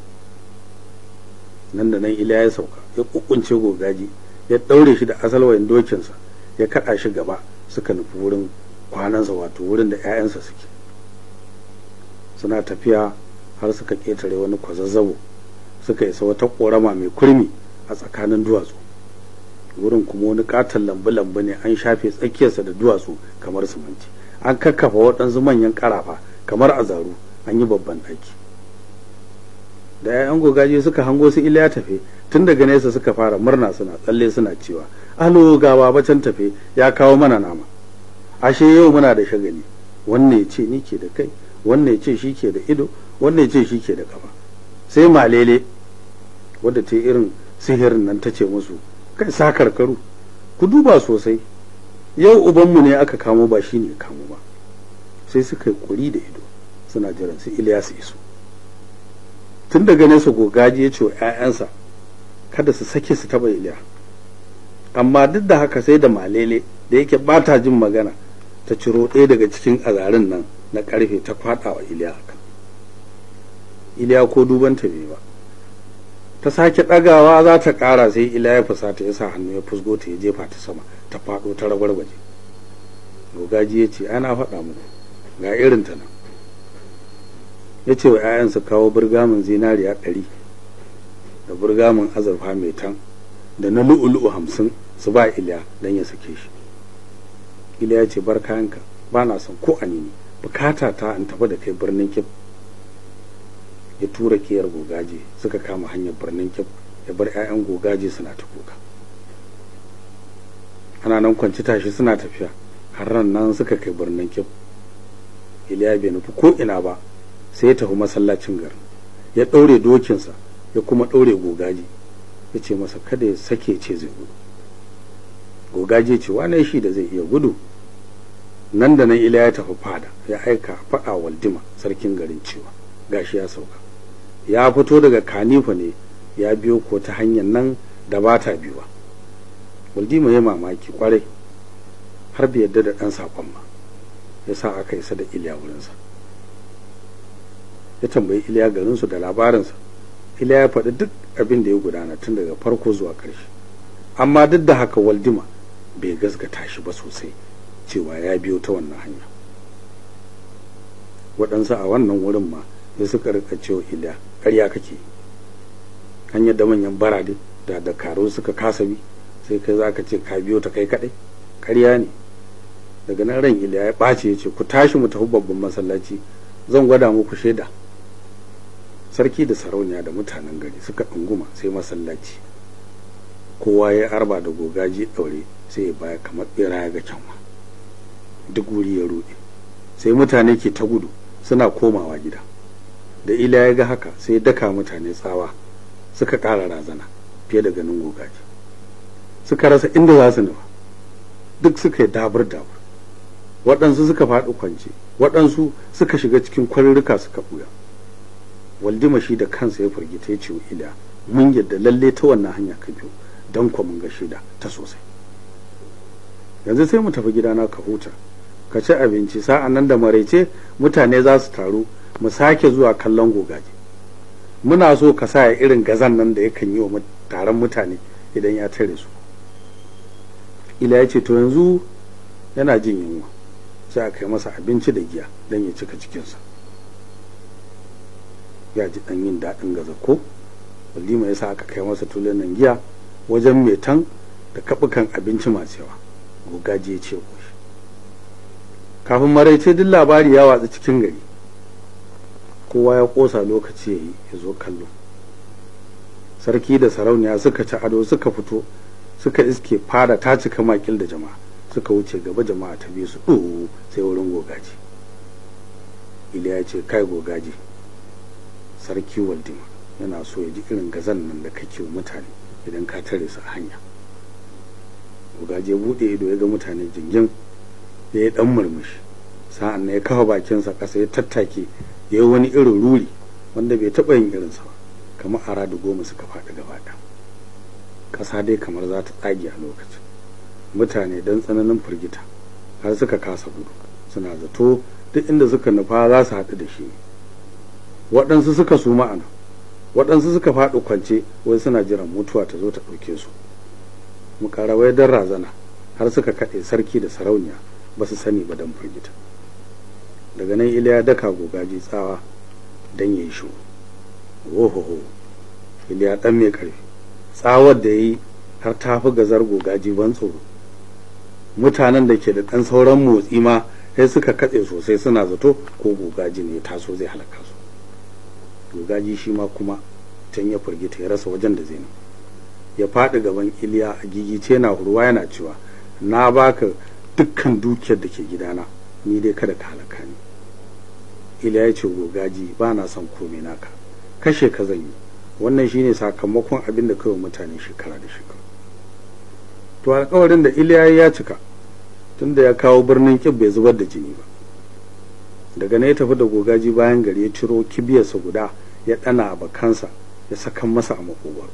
nan da nan iliya ya sauka ya kukunce gogaji ya ɗaure shi da asalwayin dokinsa ya kaɗa shi gaba suka nufi wurin kwanansa wato wurin da 'ya'yansa suke suna tafiya har suka ƙetare wani kwazazzabo suka isa wata ƙorama mai kurmi a tsakanin duwatsu wurin kuma wani katon lambu-lambu ne an shafe tsakiyarsa da duwatsu kamar siminti an kakkafa waɗansu manyan ƙarafa kamar azaru an yi babban ɗaki da 'ya'yan gogaji suka hango su iliya tafe tun daga nesa suka fara murna suna tsalle suna cewa alo ga baba can tafe ya kawo mana nama ashe yau muna da shagali wannan ya ce ni ke da kai wannan ya ce shi ke da ido wannan ya ce shi ke da kafa sai malele wadda ta irin sihirin nan ta ce musu kai sa karkaru ku duba sosai yau ubanmu ne aka kamo ba shi ne kamo ba sai suka yi kuri da ido suna jiran su Ilyas iso tun daga nesa gogaji ya ce wa 'ya'yansa kada su sake su taba Iliya amma duk da haka sai da malele da yake ba ta jin magana ta ciro ɗaya daga cikin azarin nan na ƙarfe ta kwaɗa wa Iliya haka Iliya ko duban ta bai ba ta sake ɗagawa za ta ƙara sai ila ya fusata ya sa hannu ya fusgo ta ya jefa ta sama ta faɗo ta ragwargwaje gogaji ya ce ana faɗa muku ga irin ta nan ya ce wa 'ya'yan su kawo burgamin zinariya ɗari da burgamin azurfa mai tan da na lu'ulu'u hamsin su ba iliya don ya sake shi iliya ya ce bar kayanka ba na son ko anini bukata ta in tafi da kai birnin kif ya tura kiyar gogaje suka kama hanyar birnin kif ya bar 'ya'yan gogaje suna ta kuka ana nan kwanci tashi suna tafiya har ran nan suka kai birnin kif iliya bai nufi ko ina ba sai ya tafi masallacin garin ya ɗaure dokinsa ya kuma ɗaure gogaji ya ce masa kada ya sake ce zai gudu gogaji ce wane shi da zai iya gudu nan da nan ila ya tafi fada ya aika faɗa waldima sarkin garin cewa gashi ya sauka ya fito daga kanifa ne ya biyo ko ta hanyar nan da ba ta biyuwa waldima ya mamaki kwarai har bai yadda da ɗan saƙon ba ya sa aka isa da iliya wurinsa ya tambayi iliya garinsu da labarinsa iliya ya faɗi duk abin da ya gudana tun daga farko zuwa ƙarshe amma duk da haka waldima bai gasgata shi ba sosai cewa ya biyo ta wannan hanya waɗansu a wannan wurin ma sai suka rika cewa iliya ƙarya kake hanyar da manyan barade da dakaru suka kasa bi sai kai za ka ce ka biyo ta kai kaɗai ƙarya ne daga nan ran iliya ya ɓace ya ce ku tashi mu tafi babban masallaci zan gwada muku shaida sarki da sarauniya da mutanen gari suka ɗunguma sai masallaci kowa ya arba da gogaji ɗaure sai ya baya kamar ɓera ya ga kyanwa duk wuri ya ruɗe sai mutane ke ta gudu suna komawa gida da ila ya ga haka sai daka mutane tsawa suka ƙara razana fiye da ganin gogaji suka rasa inda za su nufa duk suka yi dabur dabur waɗansu suka faɗi kwance waɗansu suka shiga cikin kwarurruka suka ɓuya waldima shi da kansa ya firgita ya ce wa ila mun yadda lalle ta wannan hanya ka biyo don kwa mun ga shida ta sosai yanzu sai mu tafi gidana ka huta ka ci abinci sa'an nan da maraice mutane za su taru mu sake zuwa kallon gogaje muna so ka sa irin gazan nan da yakan yi wa taron mutane idan ya tare su ila ya ce to yanzu yana jin yunwa sai a kai masa abinci da giya don ya cika cikinsa ya ji ɗan yin daɗin gaza ko walima ya sa aka kai masa tulunan giya wajen metan da kaɓukan abinci masu yawa gogaji ya ce shi kafin maraice duk labari ya watsa cikin gari kowa ya ƙosa lokaci ya yi ya zo kallo sarki da sarauniya suka ci ado suka fito suka iske fada ta cika makil da jama'a suka wuce gaba jama'a ta biyu su ɗo sai wurin gogaji iliya ya ce kai gogaji sarki waldima yana so ya ji irin gazan nan da kake wa mutane idan ka tare su a hanya gogaji ya buɗe ido ya ga mutane jingin ya yi ɗan murmushi sa'an nan ya kafa bakinsa ƙasa ya tattake ya yi wani irin ruri wanda bai taɓa yin irinsa ba kamar ara da goma suka faɗi gaba ɗaya ƙasa dai kamar za ta tsage a lokacin mutane don tsananin firgita har suka kasa gudu suna zato duk inda suka nufa za su haɗu da shi waɗansu suka su ma'ana waɗansu suka faɗi kwance wai suna jiran mutuwa ta zo ta ɗauke su mukarawai don razana har suka kaɗe sarki da sarauniya ba su sani ba don firgita daga nan iliya daka gogaji tsawa don ya yi shu ohoho iliya ɗan mai ƙarfi tsawar da ya yi har ta fi gazar gogaji ban tsoro mutanen da ke da ɗan sauran motsi ma sai suka katse sosai suna zato ko gogaji ne taso zai halaka su gogaji shi ma kuma can ya firgita ya rasa wajen da zai ya faɗi gaban iliya a gigice na hurwa yana cewa na baka dukkan dukiyar da ke gidana ni dai kada ka halaka ni iliya ya ce gogaji ba na son komai naka kashe ka zan yi wannan shine sakamakon abin da kawai mutane shekara da shekara to alkawarin da iliya ya cika tunda ya kawo birnin kib bai zubar da jini ba daga na ya tafi da gogaji bayan gari ya ciro kibiyarsa guda ya ɗana a bakansa ya sakan masa a makogwaro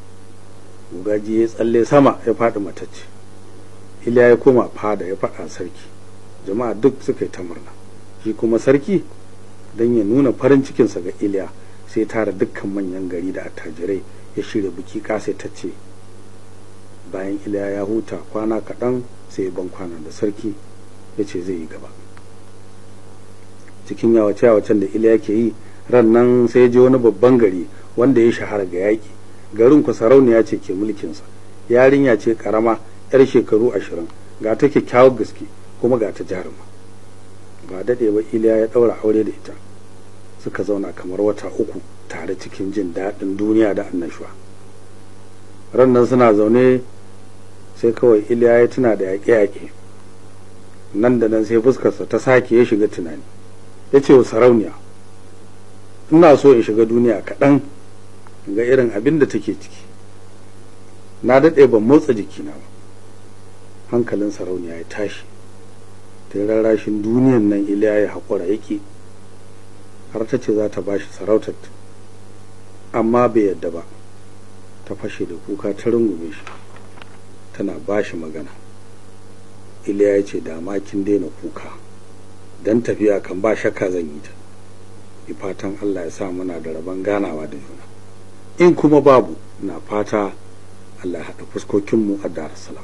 gogaji ya tsalle sama ya faɗi matacce iliya ya koma fada ya faɗa sarki jama'a duk suka yi ta murna shi kuma sarki don ya nuna farin cikinsa ga iliya sai tara dukkan manyan gari da attajirai ya shirya biki kasa ta ce bayan iliya ya huta kwana kaɗan sai ban kwana da sarki ya ce zai yi gaba cikin yawace yawacen da iliya ke yi ran nan sai ya je wani babban gari wanda ya shahara ga yaƙi garin ku sarauniya ce ke mulkinsa yarinya ce karama yar shekaru ashirin ga ta kyakkyawar gaske kuma ga ta jaruma ba daɗe ba iliya ya ɗaura aure da ita suka zauna kamar wata uku tare cikin jin daɗin duniya da annashuwa ran nan suna zaune sai kawai iliya ya tuna da yaƙe-yaƙe nan da nan sai fuskarsa ta sake ya shiga tunani ya ce wa sarauniya ina so in shiga duniya kaɗan ga irin abin da take ciki na daɗe ban motsa jikina ba hankalin sarauniya ya tashi ta rarrashin duniyan nan iliya ya haƙura yake har ta ce za ta ba shi sarautar amma bai yadda ba ta fashe da kuka ta rungume shi tana ba shi magana iliya ya ce dama kin daina kuka don tafiya kan ba shakka zan yi ta yi fatan allah ya sa muna da rabon ganawa da juna in kuma babu na fata allah ya haɗa fuskokinmu a darussalam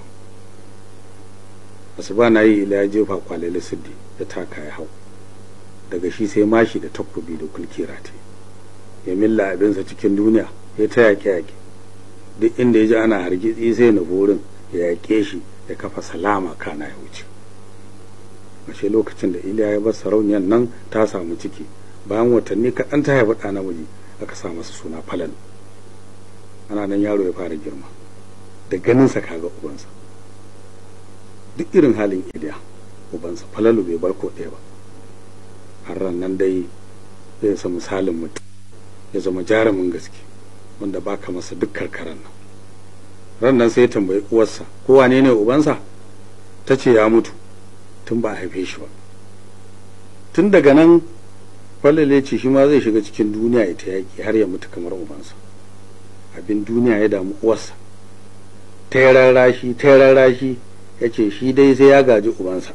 asuba na yi iliya jefa kwalele siddi ya taka ya hau daga shi sai mashi da takobi da kulki rataye ya milla abinsa cikin duniya ya ta yaƙe yaƙe duk inda ya ji ana hargitsi sai na wurin ya yaƙe shi ya kafa salama kana ya wuce ashe lokacin da iliya ya bar sarauniyar nan ta samu ciki bayan watanni kaɗan ta haifi ɗa namiji aka sa masa suna falalu ana nan yaro ya fara girma da ganinsa kaga ubansa duk irin halin iliya ubansa falalu bai bar ko ɗaya ba har ran nan dai zai sa misalin mutum ya zama jarumin gaske wanda baka masa duk karkaran nan ran nan sai ya tambayi uwarsa ko wane ne ubansa ta ce ya mutu tun ba a haife shi ba tun daga nan falale ce shi ma zai shiga cikin duniya ita yaƙi har ya mutu kamar ubansa abin duniya ya damu uwarsa ta yi rarrashi ta yi rarrashi ya ce shi dai sai ya gaji ubansa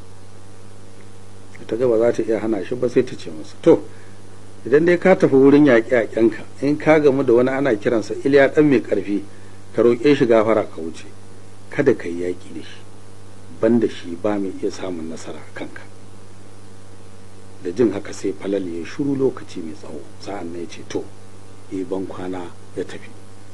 ta gaba za ta iya hana shi ba sai ta ce masa to idan dai ka tafi wurin yaƙe-yaƙenka in ka gamu da wani ana kiransa iliya ɗan mai ƙarfi ka roƙe shi gafara ka wuce kada ka yi yaƙi da shi ban da shi ba mai iya samun nasara a kanka da jin haka sai falal ya shuru lokaci mai tsawo sa'an na ya ce to yi ban kwana ya tafi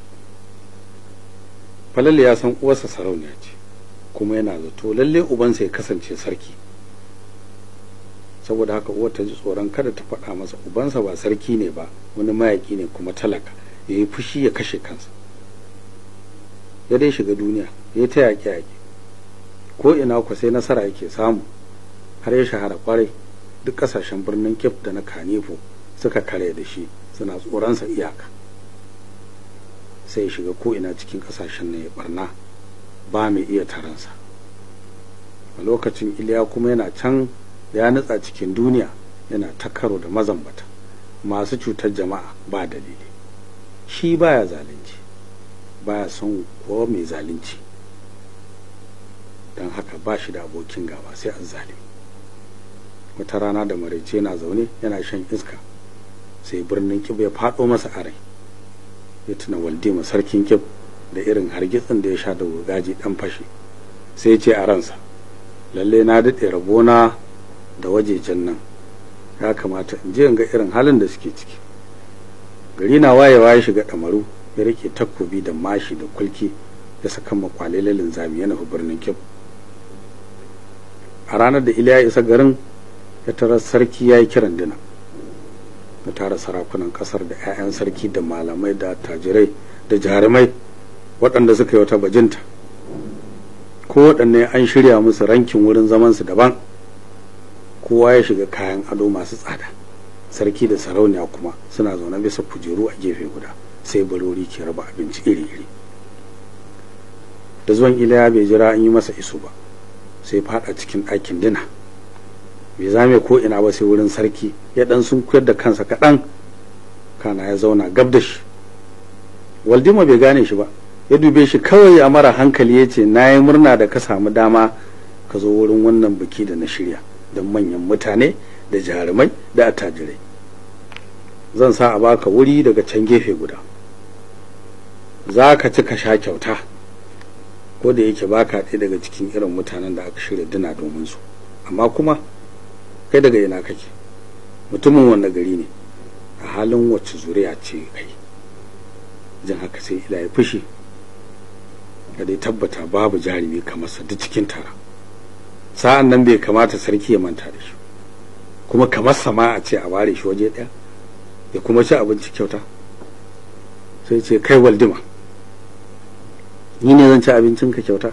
falal ya san uwarsa sarauniya ce kuma yana zato lalle ubansa ya kasance sarki saboda haka uwar ta ji tsoron kada ta faɗa masa ubansa ba sarki ne ba wani mayaƙi ne kuma talaka ya yi fushi ya kashe kansa ya dai shiga duniya ya ta yaƙe yaƙe ko ina ku sai nasara yake samu har ya shahara kwarai duk ƙasashen birnin kif da na kanifo suka kare da shi suna tsoronsa iyaka sai ya shiga ko ina cikin ƙasashen na ya barna ba mai iya taransa a lokacin iliya kuma yana can ya nutsa cikin duniya yana ta karo da mazambata masu cutar jama'a ba dalili shi baya zalunci baya son kowa mai zalunci don haka ba shi da abokin gaba sai azzalimi wata rana da maraice na zaune yana shan iska sai birnin kib ya faɗo masa a rai ya tuna waldima sarkin kib da irin hargitsin da ya sha da gaji dan fashe sai ce a ransa lalle na daɗe rabona da wajejen nan ya kamata in je in ga irin halin da suke ciki gari na wayewa ya shiga ɗamaru ya rike takobi da mashi da kulki ya saka makwale linzami ya nufi birnin kyau a ranar da iliya isa garin ya tara sarki ya yi kiran dina ya tara sarakunan kasar da 'ya'yan sarki da malamai da tajirai da jarumai waɗanda suka yi wata bajinta ko waɗanne an shirya musu rankin wurin zamansu daban kowa ya shiga kayan ado masu tsada sarki da sarauniya kuma suna zaune bisa kujeru a gefe guda sai barori ke raba abinci iri-iri da zuwan iliya bai jira an yi masa iso ba sai fada cikin ɗakin dina bai zame ko ina ba sai wurin sarki ya dan sun kuyar da kansa kaɗan kana ya zauna gab da shi waldima bai gane shi ba ya dube shi kawai a mara hankali ya ce na yi murna da ka samu dama ka zo wurin wannan biki da na shirya don manyan mutane da jarumai da attajirai zan sa a baka wuri daga can gefe guda za ka ci ka sha kyauta ko da yake baka ɗaya daga cikin irin mutanen da aka shirya dina domin su amma kuma kai daga ina kake mutumin wanda gari ne a halin wacce zuriya ce kai jin haka sai ila ya fushi ka dai tabbata babu jarumi kamar sa duk cikin tara sa'an nan bai kamata sarki ya manta da shi kuma kamar sama a ce a ware shi waje ɗaya ya kuma ci abinci kyauta sai ce kai waldima ni ne zan ci abincin ka kyauta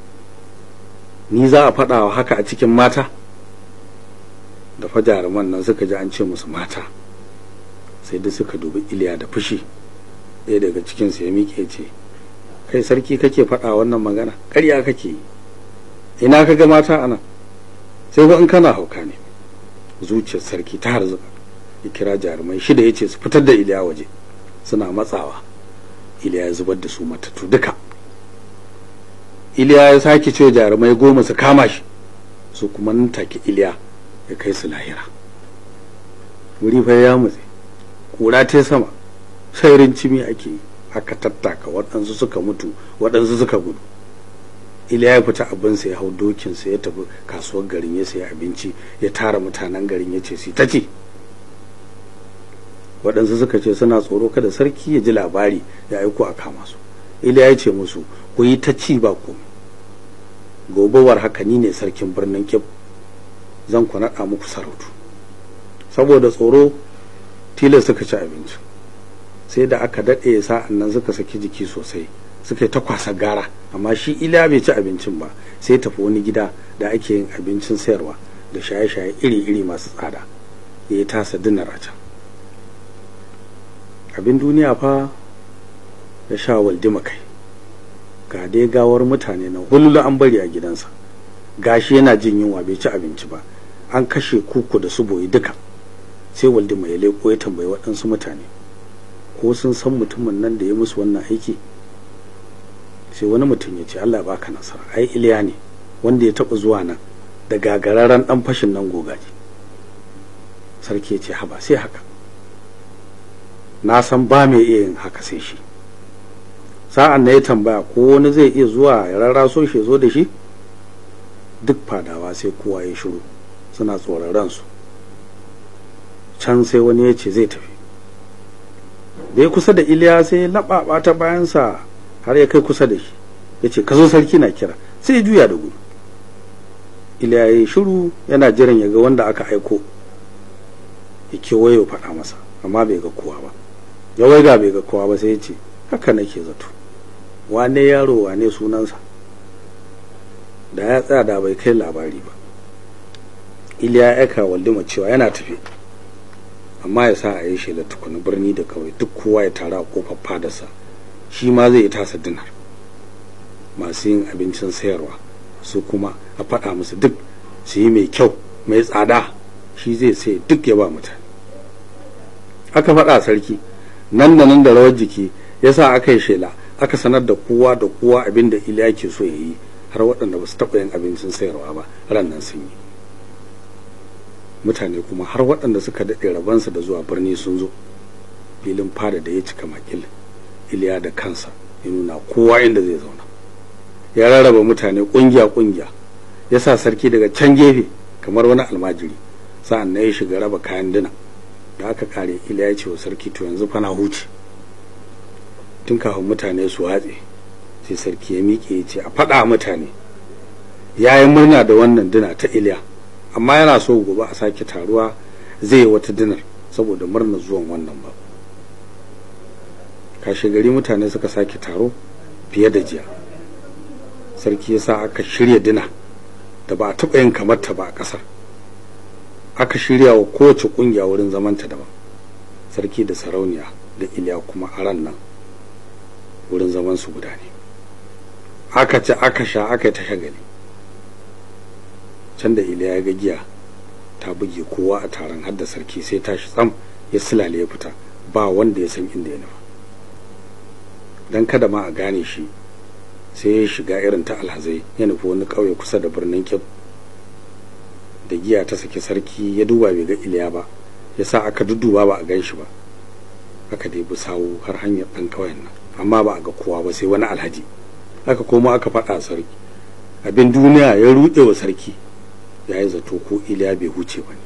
ni za a faɗa wa haka a cikin mata da fa jaruman nan suka ji an ce musu mata sai duk suka dubi iliya da fushi ɗaya daga cikinsu ya miƙe ce kai sarki kake faɗa wannan magana ƙarya kake yi ina ka ga mata anan sai ko in kana hauka ne zuciyar sarki ta harzuka ya kira jarumai shida ya ce su fitar da iliya waje suna matsawa iliya ya zubar da su matattu duka iliya ya sake ce jarumai goma su kama shi su kuma nan take iliya ya kai su lahira wuri fa ya mutse kura ta sama sai rincimi ake yi aka tattaka waɗansu suka mutu waɗansu suka gudu iliya ya fita abinsa ya hau dokinsa ya tafi kasuwar garin ya sayi abinci ya tara mutanen garin ya ce su ta ce waɗansu suka ce suna tsoro kada sarki ya ji labari ya aiko a kama su iliya ya ce musu ku yi ta ci ba komai gobewar haka ni ne sarkin birnin kib zan ku naɗa muku sarautu saboda tsoro tilas suka ci abinci sai da aka daɗe sa'an nan suka saki jiki sosai suka yi ta kwasa gara amma shi iliya bai ci abincin ba sai tafi wani gida da ake yin abincin sayarwa da shaye-shaye iri-iri masu tsada ya yi tasa dinar a can abin duniya fa ya sha waldima kai ga dai gawar mutane na hululu an bari a gidansa gashi yana jin yunwa bai ci abinci ba an kashe kuku da su boye duka sai waldima ya leko ya tambayi waɗansu mutane ko sun san mutumin nan da ya musu wannan aiki sai wani mutum ya ce Allah baka nasara ai iliya ne wanda ya taɓa zuwa nan da gagararren ɗan fashin nan gogaji sarki ya ce haba sai haka na san ba mai iya yin haka sai shi sa'an na ya tambaya ko wani zai iya zuwa ya rarraso shi zo da shi duk fadawa sai kowa ya shiru suna tsoron ransu can sai wani ya ce zai tafi da ya kusa da iliya sai ya laɓaɓa ta bayansa har ya kai kusa da shi ya ce ka zo sarki na kira sai ya juya da gudu iliya ya yi shiru yana jiran ya ga wanda aka aiko ya kewaye faɗa masa amma bai ga kowa ba ya waiga bai ga kowa ba sai ya ce haka nake zato wane yaro wane sunansa da ya tsaya da bai kai labari ba iliya ya aika waldima cewa yana tafi amma ya sa a yi shela tukuna birni da kawai duk kowa ya tara a kofar fadarsa shi ma zai yi tasa dinar masu yin abincin sayarwa su kuma a faɗa musu duk su yi mai kyau mai tsada shi zai sai duk ya ba mutane aka faɗa sarki nan da nan da rawar jiki ya sa aka yi shela aka sanar da kowa da kowa abin da iliya ke so ya yi har waɗanda ba su taɓa yin abincin sayarwa ba ran nan sun yi mutane kuma har waɗanda suka daɗe rabansa da zuwa birni sun zo filin fada da ya cika makil iliya da kansa ya nuna kowa inda zai zauna ya rarraba mutane ƙungiya-ƙungiya ya sa sarki daga can gefe kamar wani almajiri sa'an na ya shiga raba kayan dina da aka kare iliya ce wa sarki to yanzu fa na huce tun kafin mutane su watse sai sarki ya miƙe ya ce a faɗa mutane ya yi murna da wannan dina ta iliya amma yana so gobe a sake taruwa zai yi wata dinar saboda murnar zuwan wannan ba kashe gari mutane suka sake taro fiye da jiya sarki ya sa aka shirya dina da ba a taɓa yin kamar ta ba a ƙasar aka shirya wa kowace ƙungiya wurin zamanta daban sarki da sarauniya da iliya kuma a ran nan wurin zaman su guda ne aka ci aka sha aka yi ta shagali can da iliya ya ga giya ta buge kowa a taron hadda sarki sai tashi tsam ya silale ya fita ba wanda ya san inda ya nufa don kada ma a gane shi sai ya shiga irin ta alhazai ya nufi wani ƙauye kusa da birnin kyau da giya ta saki sarki ya duba bai ga iliya ba ya sa aka dudduba ba a gan shi ba aka dai bi sawu har hanyar ɗan ƙauyen nan amma ba a ga kowa ba sai wani alhaji aka koma aka faɗa sarki abin duniya ya ruɗe wa sarki ya yi zato ko iliya bai huce ba ne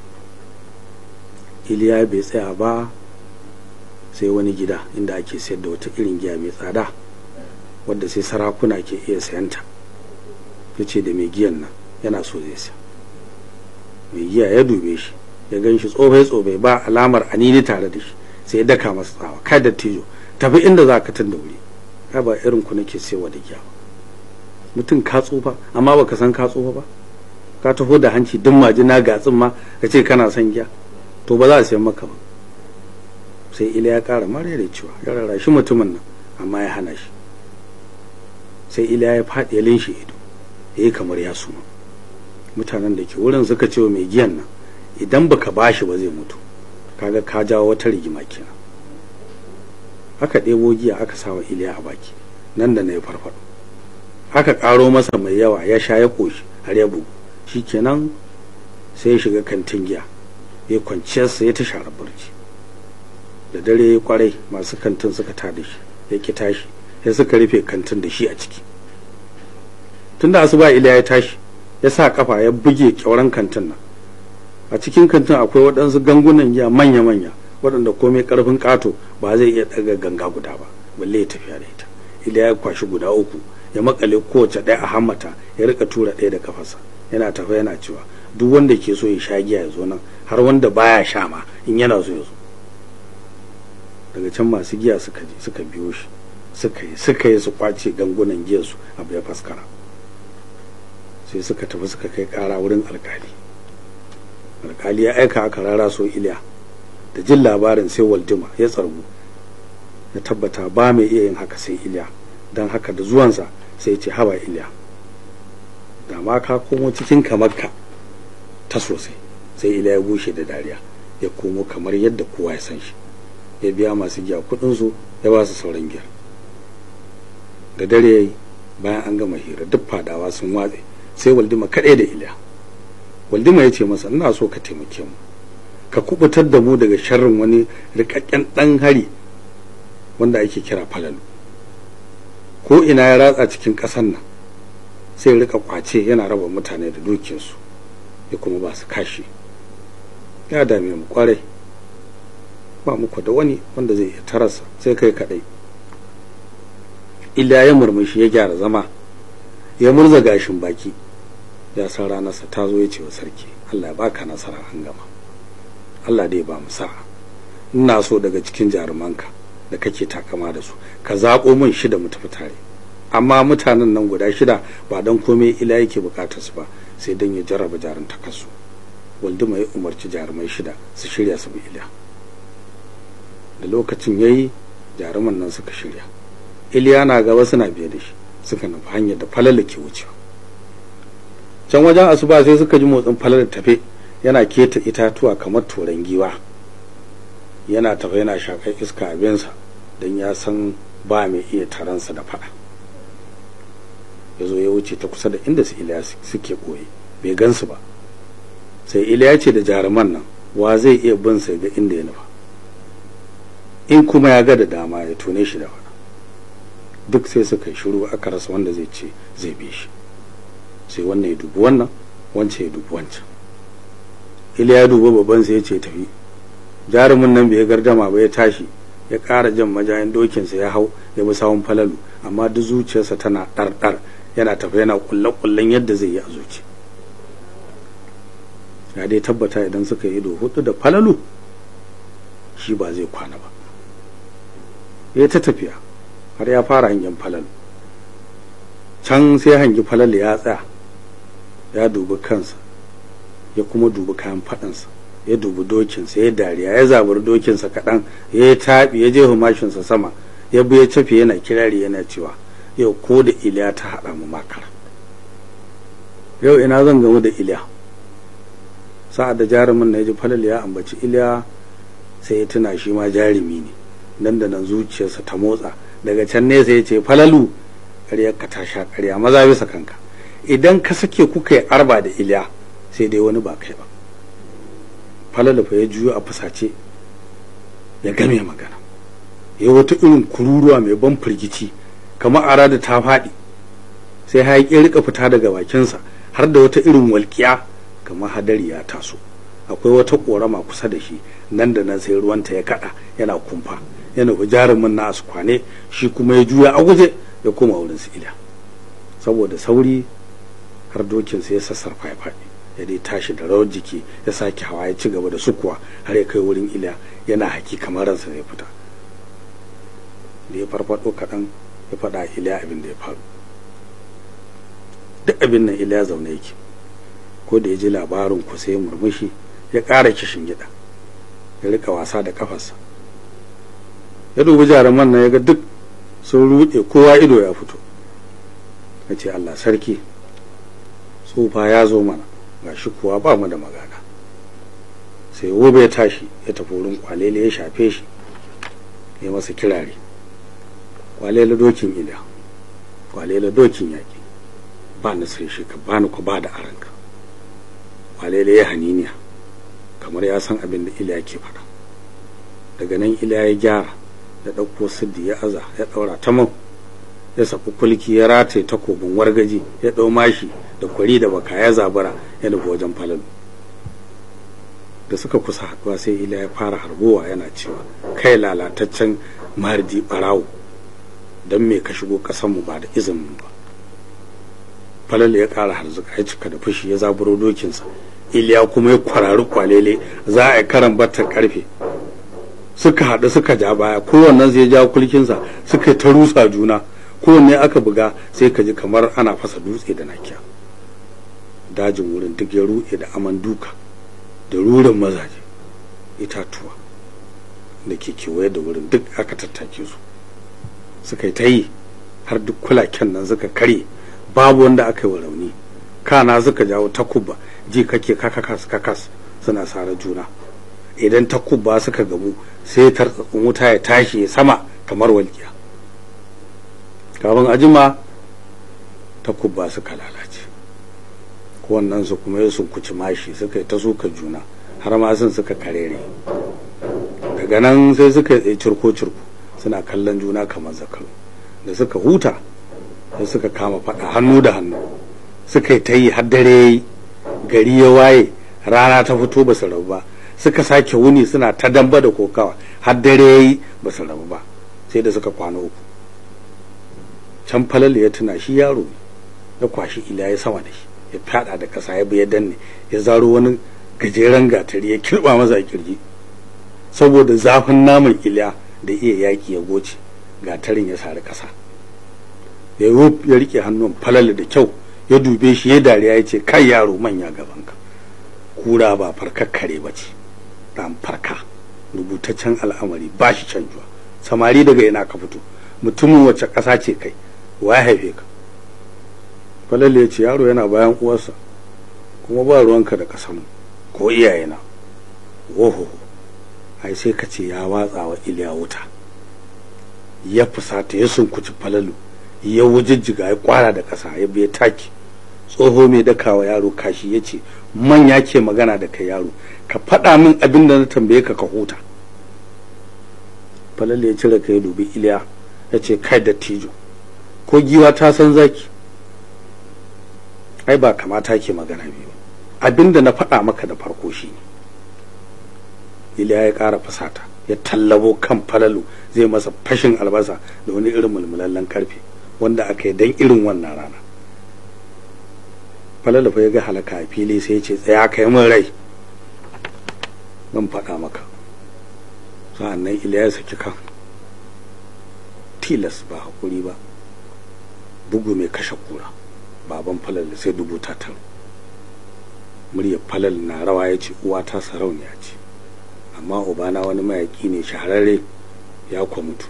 iliya bai tsaya ba sai wani gida inda ake sayar da wata irin giya mai tsada wadda sai sarakuna ke iya sayanta ya ce da mai giyan nan yana so zai siya mai giya ya dube shi ya gan shi tsofai tsofai ba alamar anini tare da shi sai ya daka masa tsawa kai da tijo tafi inda za ka tun da wuri kai ba irin ku nake sayarwa da giya ba mutum ka tsufa amma baka san ka tsufa ba ka taho da hanci duk majina gatsin ma ka ce kana son giya to ba za a siyan maka ba sai ila ya kara mara da cewa ya rarrashi mutumin nan amma ya hana shi sai ila ya faɗi ya linshi ido ya yi kamar ya suma mutanen da ke wurin suka ce wa mai giyan nan idan baka bashi ba zai mutu kaga ka jawo wata rigima kenan aka ɗebo giya aka sawa iliya a baki nan da na ya farfaɗo aka ƙaro masa mai yawa ya sha ya ƙoshi har ya bugu kenan sai ya shiga kantin giya ya kwanciyarsa ya ta share barci da dare ya kwarai masu kantin suka tada shi ya ki tashi ya suka rufe kantin da shi a ciki tun da asuba iliya ya tashi ya sa kafa ya buge kyauran kantin nan a cikin kantin akwai waɗansu gangunan giya manya-manya waɗanda komai ƙarfin ƙato ba zai iya ɗaga ganga guda ba balle ya tafiya da ita iliya ya kwashi guda uku ya makale kowace ɗaya a hammata ya rika tura ɗaya da kafarsa yana tafa yana cewa duk wanda ke so ya sha giya ya zo nan har wanda baya sha ma in yana so ya zo daga can masu giya suka je suka biyo shi suka yi suka yi su kwace gangunan giyar su abu ya faskara sai suka tafi suka kai kara wurin alkali alkali ya aika aka rara so iliya da jin labarin sai waldima ya tsargu ya tabbata ba mai iya yin haka sai iliya don haka da zuwansa sai ce haba iliya da ma ka komo cikin kamarka ta sosai sai iliya ya bushe da dariya ya komo kamar yadda kowa ya san shi ya biya masu giya kudinsu ya ba su sauran giya da dare ya yi bayan an gama hira duk fadawa sun watse sai waldima kaɗai da iliya waldima ya ce masa ina so ka taimake mu ka kubutar da mu daga sharrin wani rikakken ɗan hari wanda ake kira falalu ko ina ya ratsa cikin ƙasar nan sai rika kwace yana raba mutane da dukiyarsu ya kuma ba su kashi ya dame mu kwarai ba muku da wani wanda zai iya tarasa sai kai kadai illa ya murmushi ya gyara zama ya murza gashin baki ya san ranarsa ta zo ya ce wa sarki Allah ya baka nasara an gama Allah dai ba mu sa'a ina so daga cikin jarumanka da kake takama da su ka zaɓo min shida mu tafi tare amma mutanen nan guda shida ba don komai ila yake bukatar su ba sai don ya jarraba jarumtakarsu walduma ya umarci jarumai shida su shirya su bi iliya da lokacin ya yi jaruman nan suka shirya iliya na gaba suna biye da shi suka nufi hanyar da falala ke wucewa can wajen asuba sai suka ji motsin falala tafe yana keta itatuwa kamar turan giwa yana tafe yana shakar iska abinsa don ya san ba mai iya taransa da fada ya zo ya wuce ta kusa da inda su iliya suke ɓoye bai gansu ba sai iliya ce da jaruman nan wa zai iya bin sai ga inda ya nufa in kuma ya ga da dama ya tone shi da fada duk sai suka yi shiru aka rasa wanda zai ce zai bi shi sai wannan ya dubi wannan wancan ya dubi wancan iliya ya dubi babban sai ya ce tafi jarumin nan bai gardama ba ya tashi ya ƙara jan majayin dokinsa ya hau ya bi sawun falalu amma duk zuciyarsa tana ɗarɗar yana tafi yana kulle-kullen yadda zai yi a zuci ya dai tabbata idan suka yi ido hudu da falalu shi ba zai kwana ba ya ta tafiya har ya fara hangen falalu can sai hangi falalu ya tsaya ya dubi kansa ya kuma dubi kayan faɗansa ya dubi dokinsa ya dariya ya zaburi dokinsa kaɗan ya yi taɓi ya je humashinsa sama ya bi ya cafe yana kirari yana cewa yau ko da iliya ta haɗa mu makara yau ina zan gamu da iliya sa'ad da jarumin na ya ji falal ya ambaci iliya sai ya tuna shi ma jarumi ne nan da nan zuciyarsa ta motsa daga can nesa ya ce falalu ƙaryar ka ta sha ƙarya maza bisa kanka idan ka sake kuka yi arba da iliya sai dai wani ba kai ba falalu fa ya juyo a fusace ya game magana ya wata irin kururuwa mai ban firgici kamar ara da ta faɗi sai hayaƙi rika fita daga bakinsa har da wata irin walƙiya kamar hadari ya taso akwai wata ƙorama kusa da shi nan da nan sai ruwanta ya kaɗa yana kumfa yana jarumin na asu kwane shi kuma ya juya a guje ya koma wurin su ila saboda sauri har dokinsa ya sassarfa ya faɗi ya dai tashi da rawar jiki ya sake hawa ya ci gaba da sukuwa har ya kai wurin iliya yana haki kamar ransa zai fita da ya farfado kaɗan ya faɗa iliya abin da ya faru duk abin nan iliya zaune yake ko da ya ji labarin ku sai murmushi ya ƙara kishin gida ya rika wasa da kafarsa ya dubi jaruman nan ya ga duk sun ruɗe kowa ido ya fito ya ce allah sarki tsufa ya zo mana ga shi kuwa ba mu da magana sai wobe ya tashi ya tafi wurin kwalele ya shafe shi ya masa kirare kwalele dokin ila kwalele dokin yaƙi ba na sai shi ka bani ku ba da aranka kwalele ya haniniya kamar ya san abin da ila ke faɗa daga nan ila ya gyara ya ɗauko siddi ya aza ya ɗaura ta mau ya saku kulki ya rataye takobin wargaji ya ɗau mashi da kwari da baka ya zabara ya nufi wajen falalu da suka kusa haɗuwa sai ila ya fara harbowa yana cewa kai lalataccen mardi ɓarawo don me ka shigo ƙasanmu ba da izinin ba falalu ya ƙara harzuka ya cika da fushi ya zaburo dokinsa iliya kuma ya kwarari kwalele za a yi karan batta karfe suka haɗu suka ja baya kowannen zai ja kulkinsa suka ta rusa juna kowanne aka buga sai ka ji kamar ana fasa dutse da nakiya dajin wurin duk ya ruɗe da aman duka da rurin mazaje itatuwa da ke kewaye da wurin duk aka tattake su suka yi ta yi har duk kulaken nan suka karye babu wanda aka yi wa rauni kana suka jawo takuba ji kake kakakas kakas suna sare juna idan takuba suka gamu sai tartsatsin wuta ya tashi sama kamar walƙiya kafin ajima takuba suka lalace wannan su kuma ya sunkuci mashi suka yi ta suka juna har ma sun suka karere daga nan sai suka yi cirko cirko suna kallon juna kamar zakaru da suka huta sai suka kama faɗa hannu da hannu suka yi ta yi har dare gari ya waye rana ta fito ba su rabu ba suka sake wuni suna ta damba da kokawa har dare ya yi ba su rabu ba sai da suka kwana uku can falalu ya tuna shi yaro ne ya kwashi ila ya sama da shi ya fada da ƙasa ya bi ya danne ya zaro wani gajeren gatari ya kirba masa a kirji saboda zafin naman iliya da iya yaki ya goce gatarin ya sari ƙasa ya ya rike hannun falalu da kyau ya dube shi ya dariya ya ce kai yaro manya gabanka kura ba farkar kare ba ce dan farka rubutaccen al'amari ba shi canjuwa samari daga ina ka fito mutumin wace ƙasa ce kai wa ya haife ka falalle ya ce yaro yana bayan uwarsa kuma ba ruwanka da ƙasanmu ko iyayena woho ai sai ka ce ya watsa wa iliya wuta ya fusata ya sunkuci falalu ya wujijjiga ya kwara da ƙasa ya biya taki tsoho mai dakawa yaro kashi ya ce manya ke magana da kai yaro ka faɗa min abin da na tambaye ka ka huta falalle ya cire ka ya dubi iliya ya ce kai da tijo ko giwa ta san zaki ai ba kamata ke magana biyu abin da na faɗa maka da farko shi ne iliya ya ƙara fasata ya tallabo kan falalu zai masa fashin albasa da wani irin mulmulallen karfe wanda aka yi don irin wannan rana falalu fa ya ga halaka a fili sai ya ce tsaya ka yi min rai zan faɗa maka sa'an nan iliya ya saki kan tilas ba haƙuri ba bugu mai kashe kura baban falal sai dubu ta taro muryar falal na rawa ya ce uwa ta sarauniya ce amma ubana wani mayaƙi ne shahararre ya kwa mutu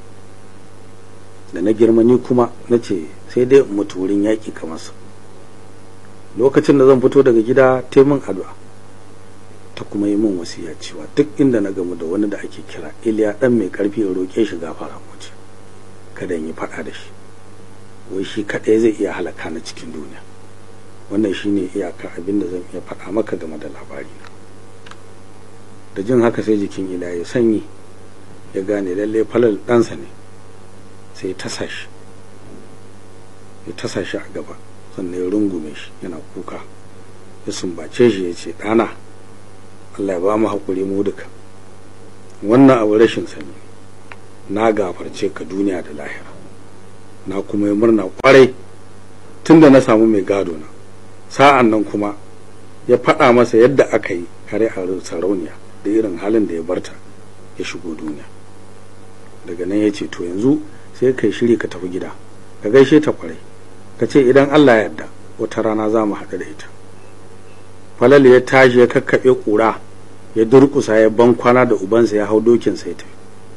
da na girma ni kuma na ce sai dai mutu wurin yaƙi kamar sa lokacin da zan fito daga gida ta min addu'a ta kuma yi min wasiya cewa duk inda na gamu da wani da ake kira iliya dan mai karfi ya roƙe shi gafara mace kada yi faɗa da shi wai shi kaɗai zai iya halaka na cikin duniya wannan shine iyakar abin da zan iya faɗa maka game da labari da jin haka sai jikin ila ya sanyi ya gane lalle falal ɗansa ne sai ya tasa shi ya tasa shi a gaba sannan ya rungume shi yana kuka ya sumbace shi ya ce ɗana Allah ya ba mu haƙuri mu duka wannan abu rashin sani na gafarce ka duniya da lahira na kuma yi murna kwarai tun da na samu mai gado na sa'an nan kuma ya faɗa masa yadda aka yi kare a sarauniya da irin halin da ya barta ya shigo duniya daga nan ya ce to yanzu sai kai shiri ka tafi gida ka gaishe ta kwarai ka ce idan Allah ya yarda wata rana za mu haɗu da ita falal ya tashi ya kakkaɓe ƙura ya durƙusa ya ban kwana da ubansa ya hau dokinsa ya tafi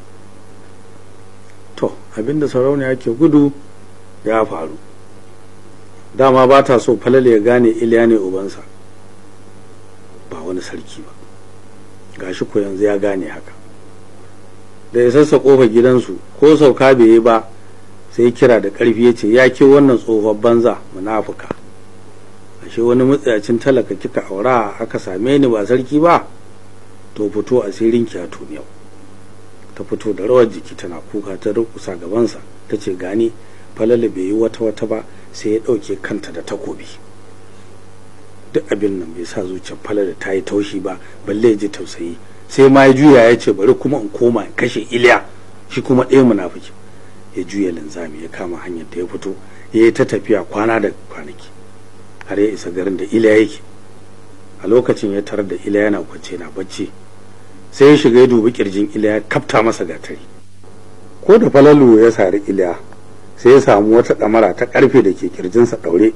to abinda sarauniya ke gudu ya faru dama ba ta so falal ya gane iliya ne ubansa ba wani sarki ba gashi ko yanzu ya gane haka da ya sassa kofa gidansu ko sauka bai yi ba sai kira da ƙarfi ya ce ya ke wannan tsohon banza munafuka ashe wani matsayacin talaka kika aura aka same ni ba sarki ba to fito asirin ki a yau ta fito da rawar jiki tana kuka ta rukusa gabansa ta ce gani falala bai yi wata wata ba sai ya ɗauke kanta da takobi duk abin nan bai sa zuciyar falala ta yi taushi ba balle ji tausayi sai ma ya juya ya ce bari kuma in koma in kashe iliya shi kuma ɗaya munafiki ya juya linzami ya kama hanyar da ya fito ya yi ta tafiya kwana da kwanaki har ya isa garin da iliya yake a lokacin ya tarar da iliya yana kwance na bacci sai ya shiga ya dubi kirjin iliya ya kafta masa gatari ko da falalu ya sari iliya sai ya samu wata ɗamara ta ƙarfe da ke kirjinsa ɗaure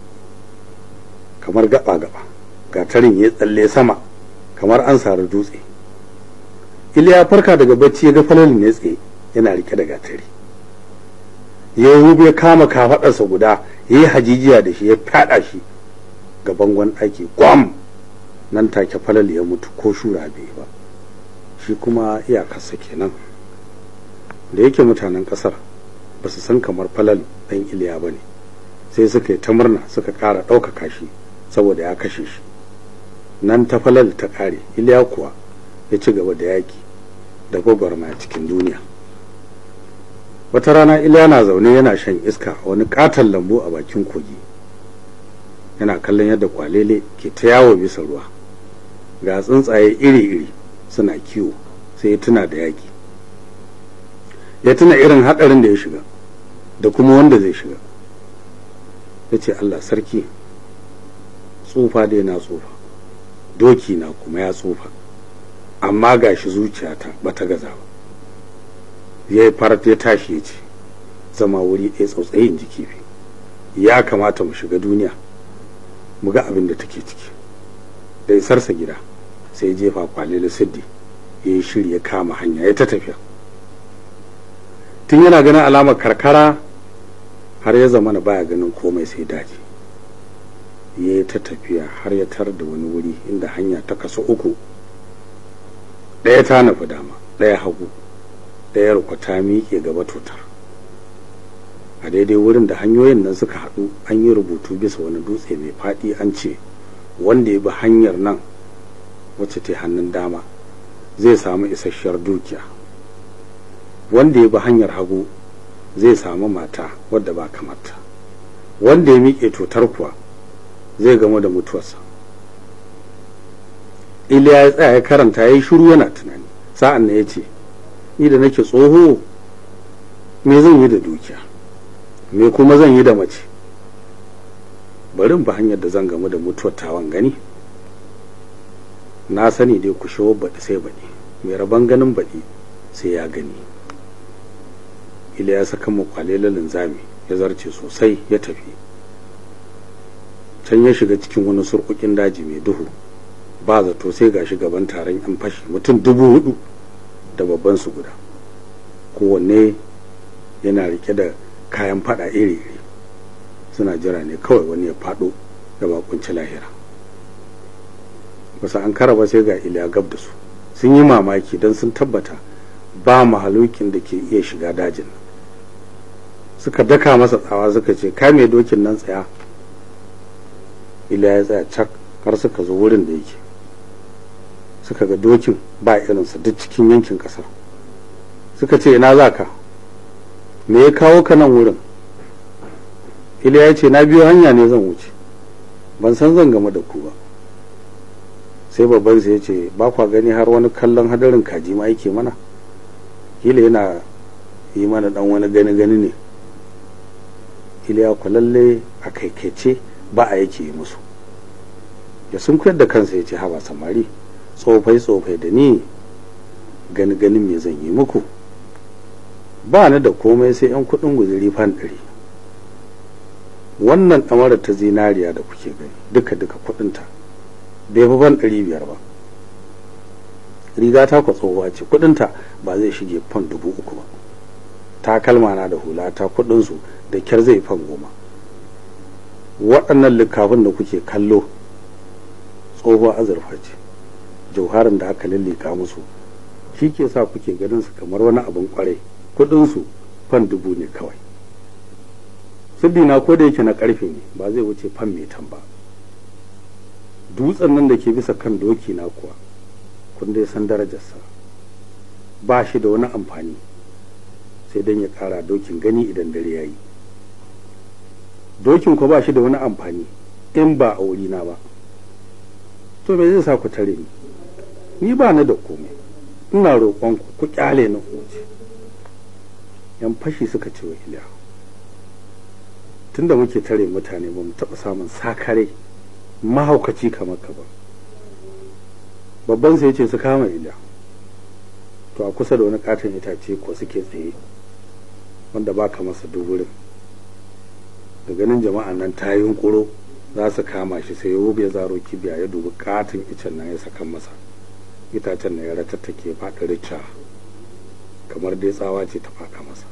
kamar gaba-gaba gatarin ya tsalle sama kamar an sari dutse iliya farka daga bacci ya ga falalu ne tsaye yana rike da gatari ya rube ya kama kafaɗarsa guda ya yi hajijiya da shi ya fyaɗa shi ga bangon ɗaki gwam nan take falal ya mutu ko shura bai ba shi kuma iyakarsa kenan da yake mutanen ƙasar ba su san kamar falal ɗan iliya ba ne sai suka yi ta murna suka ƙara ɗaukaka shi saboda ya kashe shi nan ta falal ta ƙare iliya kuwa ya ci gaba da yaƙi da gwagwarmaya cikin duniya wata rana iliya na zaune yana shan iska a wani katon lambu a bakin kogi yana kallon yadda kwalele ke ta yawo bisa ruwa ga tsuntsaye iri-iri suna kiwo sai ya tuna da yaƙi ya tuna irin haɗarin da ya shiga da kuma wanda zai shiga ya ce allah sarki tsufa dai na tsufa doki na kuma ya tsufa amma gashi zuciyata bata gaza ba ya yi farat ya tashi ya ce zama wuri ɗaya tsautsayin jiki ya kamata mu shiga duniya mu ga abin da take ciki da isarsa gida sai jefa kwalele siddi ya yi shiri ya kama hanya ya ta tafiya tun yana ganin alamar karkara har ya zama na baya ganin komai sai daji ya yi ta tafiya har ya tar da wani wuri inda hanya ta kaso uku ɗaya ta nufi dama ɗaya hagu ɗayar ku ta miƙe gaba tutar a daidai wurin da hanyoyin nan suka haɗu an yi rubutu bisa wani dutse mai faɗi an ce wanda ya bi hanyar nan wacce ta hannun dama zai samu isasshiyar dukiya wanda ya bi hanyar hagu zai samu mata wadda ba kamata wanda ya miƙe tutar kuwa zai gamu da mutuwarsa iliya ya tsaya ya karanta ya yi shiru yana tunani sa'an na ya ce ni da nake tsoho me zan yi da dukiya me kuma zan yi da mace bari ba hanyar da zan gamu da mutuwar tawan gani na sani dai ku shawo baɗi sai baɗi mai rabon ganin baɗi sai ya gani ila ya saka makwale linzami ya zarce sosai ya tafi can ya shiga cikin wani surkukin daji mai duhu ba zato sai gashi gaban taron yan fashi mutum dubu hudu da babban su guda kowanne yana rike da kayan fada iri-iri suna jira ne kawai wani ya fado da bakunci lahira basu an kara ba sai ga iliya gab da su sun yi mamaki don sun tabbata ba mahalukin da ke iya shiga dajin suka daka masa tsawa suka ce ka mai dokin nan tsaya iliya ya tsaya cak har suka zo wurin da yake suka ga dokin ba irinsa duk cikin yankin kasar suka ce ina za ka me ya kawo ka nan wurin iliya ya ce na biyo hanya ne zan wuce ban san zan game da ku ba sai babban sai ya ce ba kwa gani har wani kallon hadarin kaji ma yake mana kila yana yi mana dan wani gani gani ne iliya ku lalle a kaikaice ba a yake yi musu ya sun koyar da kansa ya ce haba samari tsofai tsofai da ni gani ganin me zan yi muku ba ni da komai sai yan kudin guzuri fan ɗari wannan ɗamara ta zinariya da kuke gani duka duka kudinta bai fi fan ɗari biyar ba riga ta kwa tsohuwa ce kudinta ba zai shige fan dubu uku ba takalma na da hula ta kudinsu da kyar zai fan goma waɗannan likafin da kuke kallo tsohuwa azurfa ce jauharin da aka lallika musu shi ke sa kuke ganin su kamar wani abin kwarai kudinsu fan dubu ne kawai na ko da yake na karfe ne ba zai wuce fan metan ba dutsen nan da ke bisa kan doki na kuwa kun dai san darajarsa ba shi da wani amfani sai don ya kara dokin gani idan dare ya yi dokin ko ba shi da wani amfani in ba a wurina ba to me zai sa ku tare ni ni ba ni da komai ina roƙonku ku kyale ni wuce yan fashi suka ce wa iliya tunda muke tare mutane ba mu taɓa samun sakare mahaukaci kamar ka ba babban sai ce su kama iliya to a kusa da wani katon itace ko suke tsaye wanda ba ka masa duburin da ganin jama'an nan ta yi hunkuro za su kama shi sai ya ya zaro kibiya ya dubi katon icen nan ya sakan masa itacen na ya ratattake faɗi rica kamar dai tsawa ce ta faɗa masa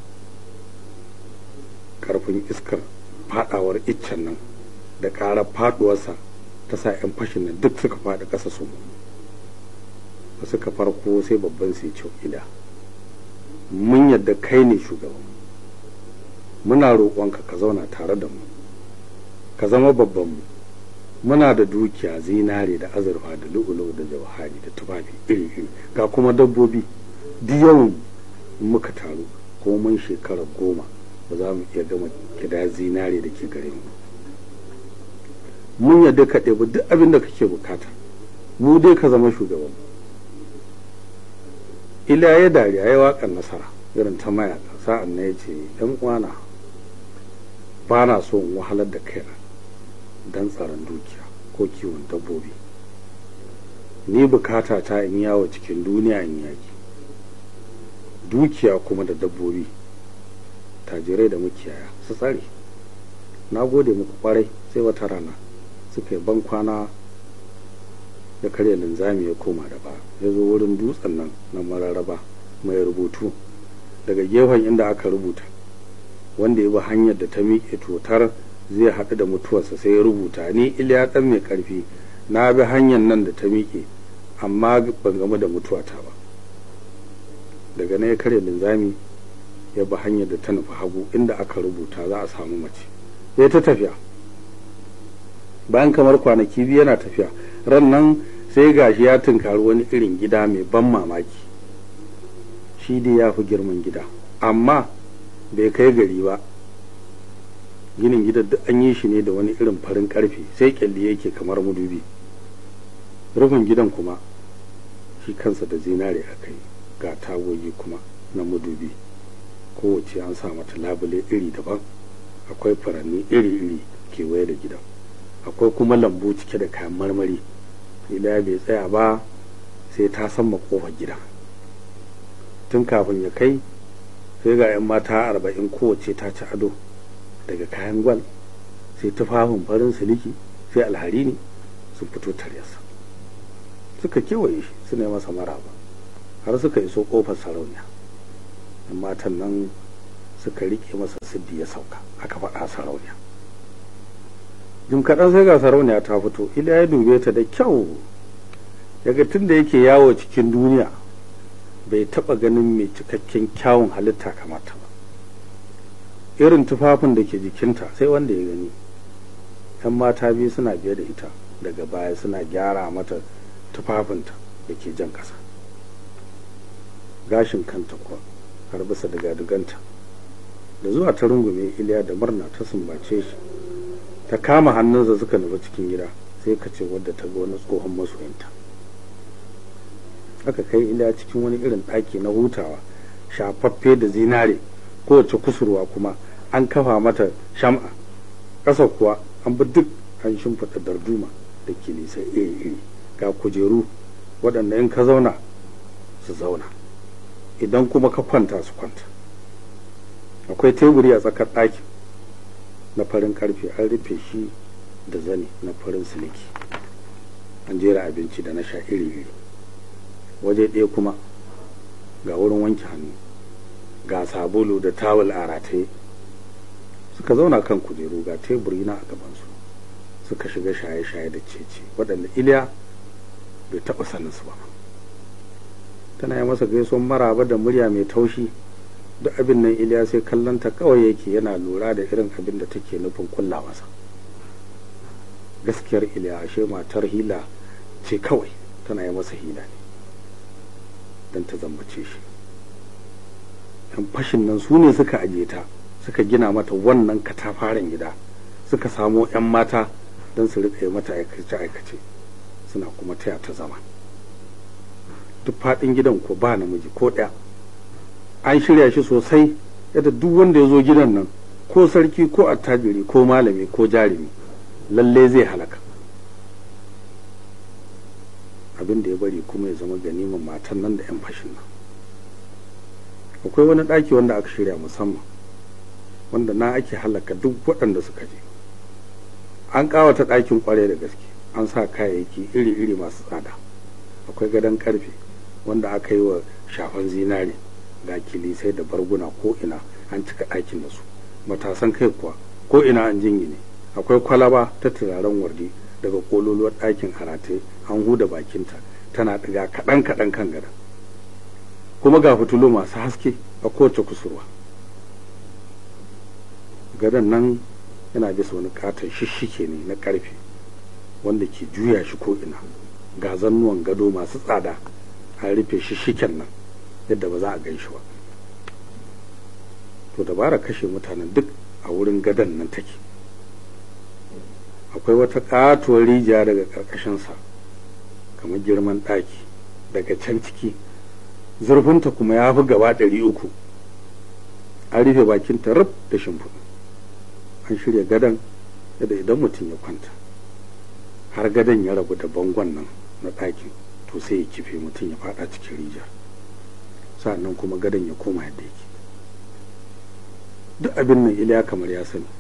ƙarfin iskar faɗawar iccen nan da ƙarar faɗuwarsa ta sa 'yan fashin nan duk suka faɗi ƙasa su da suka farko sai babban sai ce ila mun yadda kai ne shugaban muna roƙonka ka zauna tare da mu ka zama babban mu muna da dukiya zinare da azurfa da lu'ulu da jawhari da tufafi iri-iri ga kuma dabbobi duk yawan muka taru ko mun shekara goma ba za mu iya gama kida zinare da ke gare mu mun yadda ka ɗebi duk abin da kake bukata mu dai ka zama shugaban ila ya dariya ya waƙar nasara irin ta mayaka sa'an na ya ce yan uwana ba na so in wahalar da kaina don tsaron dukiya ko kiwon dabbobi ni bukata ta in yawo cikin duniya in yaki dukiya kuma da dabbobi tajirai da mukiyaya su tsare na gode muku kwarai sai wata rana suka yi ban kwana da karya linzami ya koma da ba ya zo wurin dutsen nan na mararraba mai rubutu daga gefen inda aka rubuta wanda ya bi hanyar da ta miƙe totar zai haɗu da mutuwarsa sai ya rubuta ni iliya ɗan mai ƙarfi na bi hanyar nan da ta miƙe amma ban gamu da mutuwata ba daga nan ya karya linzami ya bi hanyar da ta nufi hagu inda aka rubuta za a samu mace ya ta tafiya bayan kamar kwanaki biyu yana tafiya ran nan sai gashi ya tunkari wani irin gida mai ban mamaki shi dai ya fi girman gida amma bai kai gari ba ginin gidan duk an yi shi ne da wani irin farin karfe sai kyalli yake kamar mudubi rufin gidan kuma shi kansa da zinare aka yi ga tagogi kuma na mudubi kowace an sa mata labule iri daban akwai furanni iri-iri kewaye da gidan akwai kuma lambu cike da kayan marmari ila bai tsaya ba sai ta san kofar gida tun kafin ya kai sai ga 'yan mata arba'in kowace ta ci ado daga kayan gwal sai tufafin farin siliki sai alhari ne sun fito taryarsa suka kewaye shi suna yi masa maraba har suka iso kofar sarauniya yan matan nan suka rike masa siddi ya sauka aka faɗa sarauniya jim kaɗan sai ga sarauniya ta fito ila ya dube ta da kyau daga tun da yake yawo cikin duniya bai taɓa ganin mai cikakken kyawun halitta kamata ba irin tufafin da ke jikinta sai wanda ya gani yan mata biyu suna biye da ita daga baya suna gyara mata tufafinta da ke jan ƙasa gashin kanta kuwa har bisa daga-duganta da zuwa ta rungume iliya da murna ta sumbace shi ta kama hannunsa suka nufi cikin gida sai ka ce wadda ta ga wani tsohon masoyinta aka kai iliya cikin wani irin ɗaki na hutawa shafaffe da zinare kowace kusurwa kuma an kafa mata sham'a ƙasa kuwa an bi duk an shimfiɗa darduma da kilisai iri-iri ga kujeru waɗanda in ka zauna su zauna idan kuma ka kwanta su kwanta akwai teburi a tsakar ɗakin na farin karfe an rufe shi da zane na farin siliki an jera abinci da na sha iri-iri waje ɗaya kuma ga wurin wanke hannu ga sabulu da tawul a rataye suka zauna kan kujeru ga teburi na a gabansu suka shiga shaye-shaye da cece waɗanda iliya bai taɓa sanin su ba tana yi masa gaisuwan maraba da murya mai taushi duk abin nan iliya sai kallonta kawai yake yana lura da irin abin da take nufin kulla masa gaskiyar iliya ashe matar hila ce kawai tana yi masa hila ne don ta zambace shi yan fashin nan su ne suka aje ta suka gina mata wannan katafaren gida suka samo 'yan mata don su riƙa yi mata aikace-aikace suna kuma taya ta zama duk faɗin gidan ko ba namiji ko ɗaya an shirya shi sosai yadda duk wanda ya zo gidan nan ko sarki ko attajiri ko malami ko jarumi lalle zai halaka abin da ya bari kuma ya zama ganiman matan nan da 'yan fashin nan akwai wani ɗaki wanda aka shirya musamman wanda na ake halaka duk waɗanda suka je an ƙawata ɗakin ƙwarai da gaske an sa kayayyaki iri-iri masu tsada akwai gadon ƙarfe wanda aka yi wa shafan zinare ga kilisai da barguna ko ina an cika ɗakin da su matasan kai kuwa ko ina an jingine akwai kwalaba ta turaren wardi daga kololuwar ɗakin harate an huda bakinta tana ɗiga kaɗan kaɗan kan gadon kuma ga fitilu masu haske a kowace kusurwa gadon nan yana bisa wani katon shishike ne na ƙarfe wanda ke juya shi ko ina ga zannuwan gado masu tsada an rufe shishiken nan yadda ba za a gan shi ba to dabara kashe mutanen duk a wurin gadon nan take akwai wata katuwar rijiya daga ƙarƙashinsa kamar girman ɗaki daga can ciki zurfinta kuma ya fi gaba ɗari uku an rufe bakinta rub da shimfiɗu an shirya gadon yadda idan mutum ya kwanta har gadon ya rabu da bangon nan na ɗakin to sai ya kife mutum ya faɗa cikin rijiyar sa'annan kuma gadon ya koma yadda yake duk abin nan iliya kamar ya sani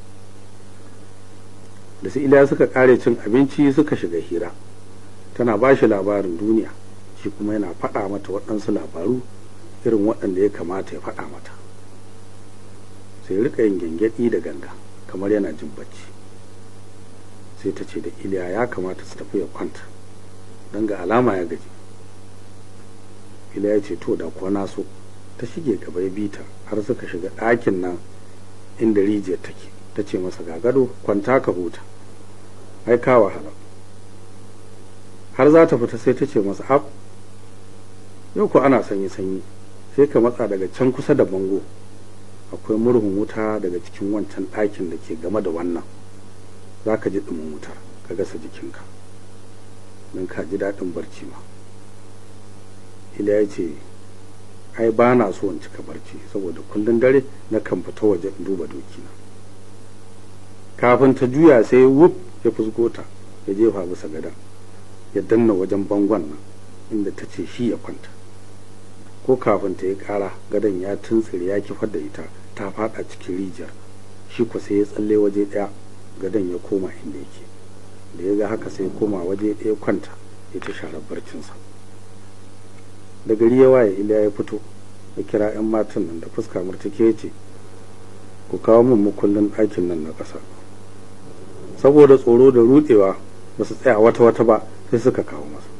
da su iliya suka kare cin abinci suka shiga hira tana ba shi labarin duniya shi kuma yana faɗa mata waɗansu labaru irin waɗanda ya kamata ya faɗa mata sai rika yin gyangyaɗi da ganga kamar yana jin bacci sai ta ce da iliya ya kamata su tafi ya kwanta don ga alama ya gaji iliya ya ce to da kuwa na so ta shige gaba ya bita har suka shiga ɗakin nan inda rijiyar take ta ce masa ga gado kwanta ka huta ai ka wahala har za ta fita sai ta ce masa ab yau ko ana sanyi sanyi sai ka matsa daga can kusa da bango akwai murhun wuta daga cikin wancan ɗakin da ke game da wannan za ka ji ɗumin wutar ka gasa jikinka don ka ji daɗin barci ma ila ya ce ai ba na so in cika barci saboda kullum dare na kan fita waje in duba dokina kafin ta juya sai wuf ya fusgo ta ya jefa bisa gadon ya danna wajen bangon nan inda ta ce shi ya kwanta ko kafin ta yi kara gadon ya tuntsire ya kifar da ita ta fada cikin rijiyar shi ko sai ya tsalle waje daya gadon ya koma inda yake da ya ga haka sai ya koma waje daya kwanta ya ta share barcinsa da gari ya waye iliya ya fito ya kira 'yan matan nan da fuska murtuke ya ce ku kawo min mukullin ɗakin nan na ƙasa saboda tsoro da rudewa ba su tsaya wata wata ba sai suka kawo masa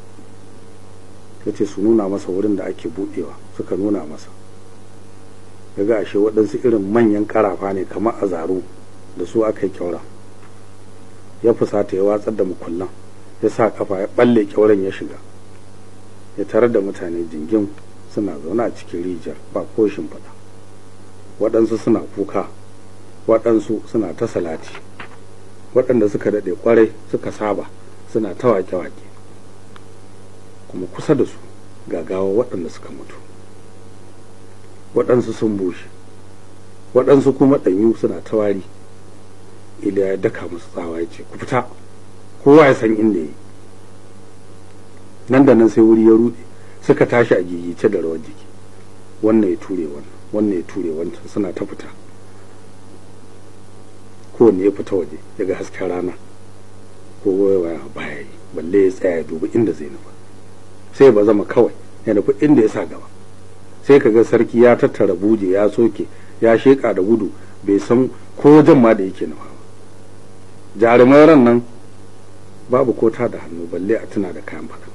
ya ce su nuna masa wurin da ake buɗewa suka nuna masa ya ga ashe waɗansu irin manyan ƙarafa ne kamar a zaro da su aka yi kyaura ya fusata ya watsar da mukullan ya sa kafa ya ɓalle kyauran ya shiga ya tarar da mutane jingin suna zaune a cikin rijiyar ba ko shimfiɗa waɗansu suna kuka waɗansu suna ta salati waɗanda suka daɗe ƙwarai suka saba suna ta wake-wake kuma kusa da su gagawa waɗanda suka mutu waɗansu sun bushe waɗansu kuma ɗanyu suna ta wari iliya ya daka musu tsawa ya ce ku fita kowa ya san inda yi nan da nan sai wuri ya ruɗe suka tashi a gigice da rawar jiki wannan ya ture wannan wannan ya ture wancan suna ta fita kowanne ya fita waje ya ga hasken rana ko waya baya yi balle ya tsaya ya dubi inda zai nufa sai ba zama kawai ya nufi inda ya sa gaba sai ka ga sarki ya tattara buje ya soke ya sheƙa da gudu bai san ko wajen ma da yake nufa ba jarumai ran nan babu ko ta da hannu balle a tuna da kayan faɗa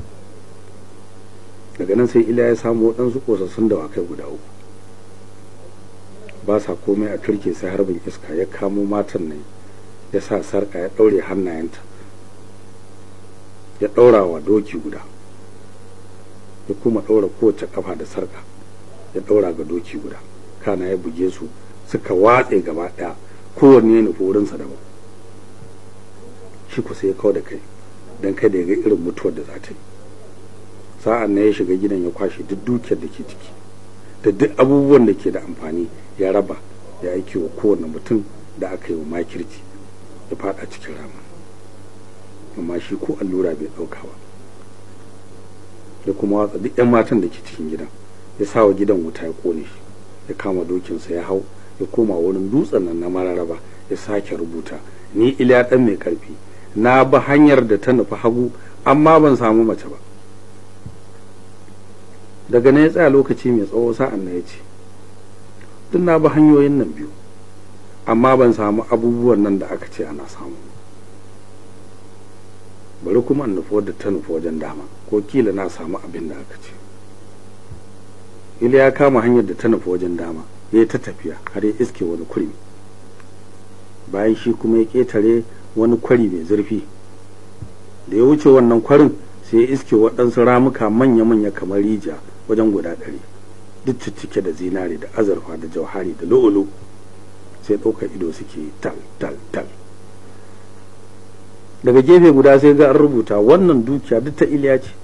daga nan sai ila ya samu waɗansu ƙosassun dawakai guda uku ba sa komai a turke sai harbin iska ya kamo matan nan ya sa sarƙa ya ɗaure hannayenta ya ɗaura wa doki guda ya kuma ɗaura kowace ƙafa da sarƙa ya ɗaura ga doki guda kana ya buge su suka watse gaba ɗaya kowanne ya nufi wurinsa daban shi kusa ya kawo da kai don kada ya ga irin mutuwar da za ta yi sa'an na ya shiga gidan ya kwashe duk dukiyar da ke ciki da duk abubuwan da ke da amfani ya raba ya aiki wa kowane mutum da aka yi wa makirci ya fada cikin rama amma shi ko allura bai ɗauka ba ya kuma watsa duk 'yan matan da ke cikin gidan ya sa wa gidan wuta ya kone shi ya kama dokinsa ya hau ya koma wurin dutsen nan na mararaba ya sake rubuta ni iliya ɗan mai karfi na bi hanyar da ta nufi hagu amma ban samu mace ba daga na ya tsaya lokaci mai tsawo sa'an na ya ce duk na bi hanyoyin nan biyu amma ban samu abubuwan nan da aka ce ana samu bari kuma in nufi wadda ta nufi wajen dama ko kila na samu abin da aka ce ila ya kama hanyar da ta nufi wajen dama ya yi ta tafiya har ya iske wani kurmi bayan shi kuma ya ƙetare wani kwari mai zurfi da ya wuce wannan kwarin sai ya iske waɗansu ramuka manya-manya kamar rijiya wajen guda ɗari duk cike da zinare da azurfa da jauhari da lo'olo sai ɗaukar ido suke tal tal tal daga gefe guda sai ga an rubuta wannan dukiya duk ta iliya ce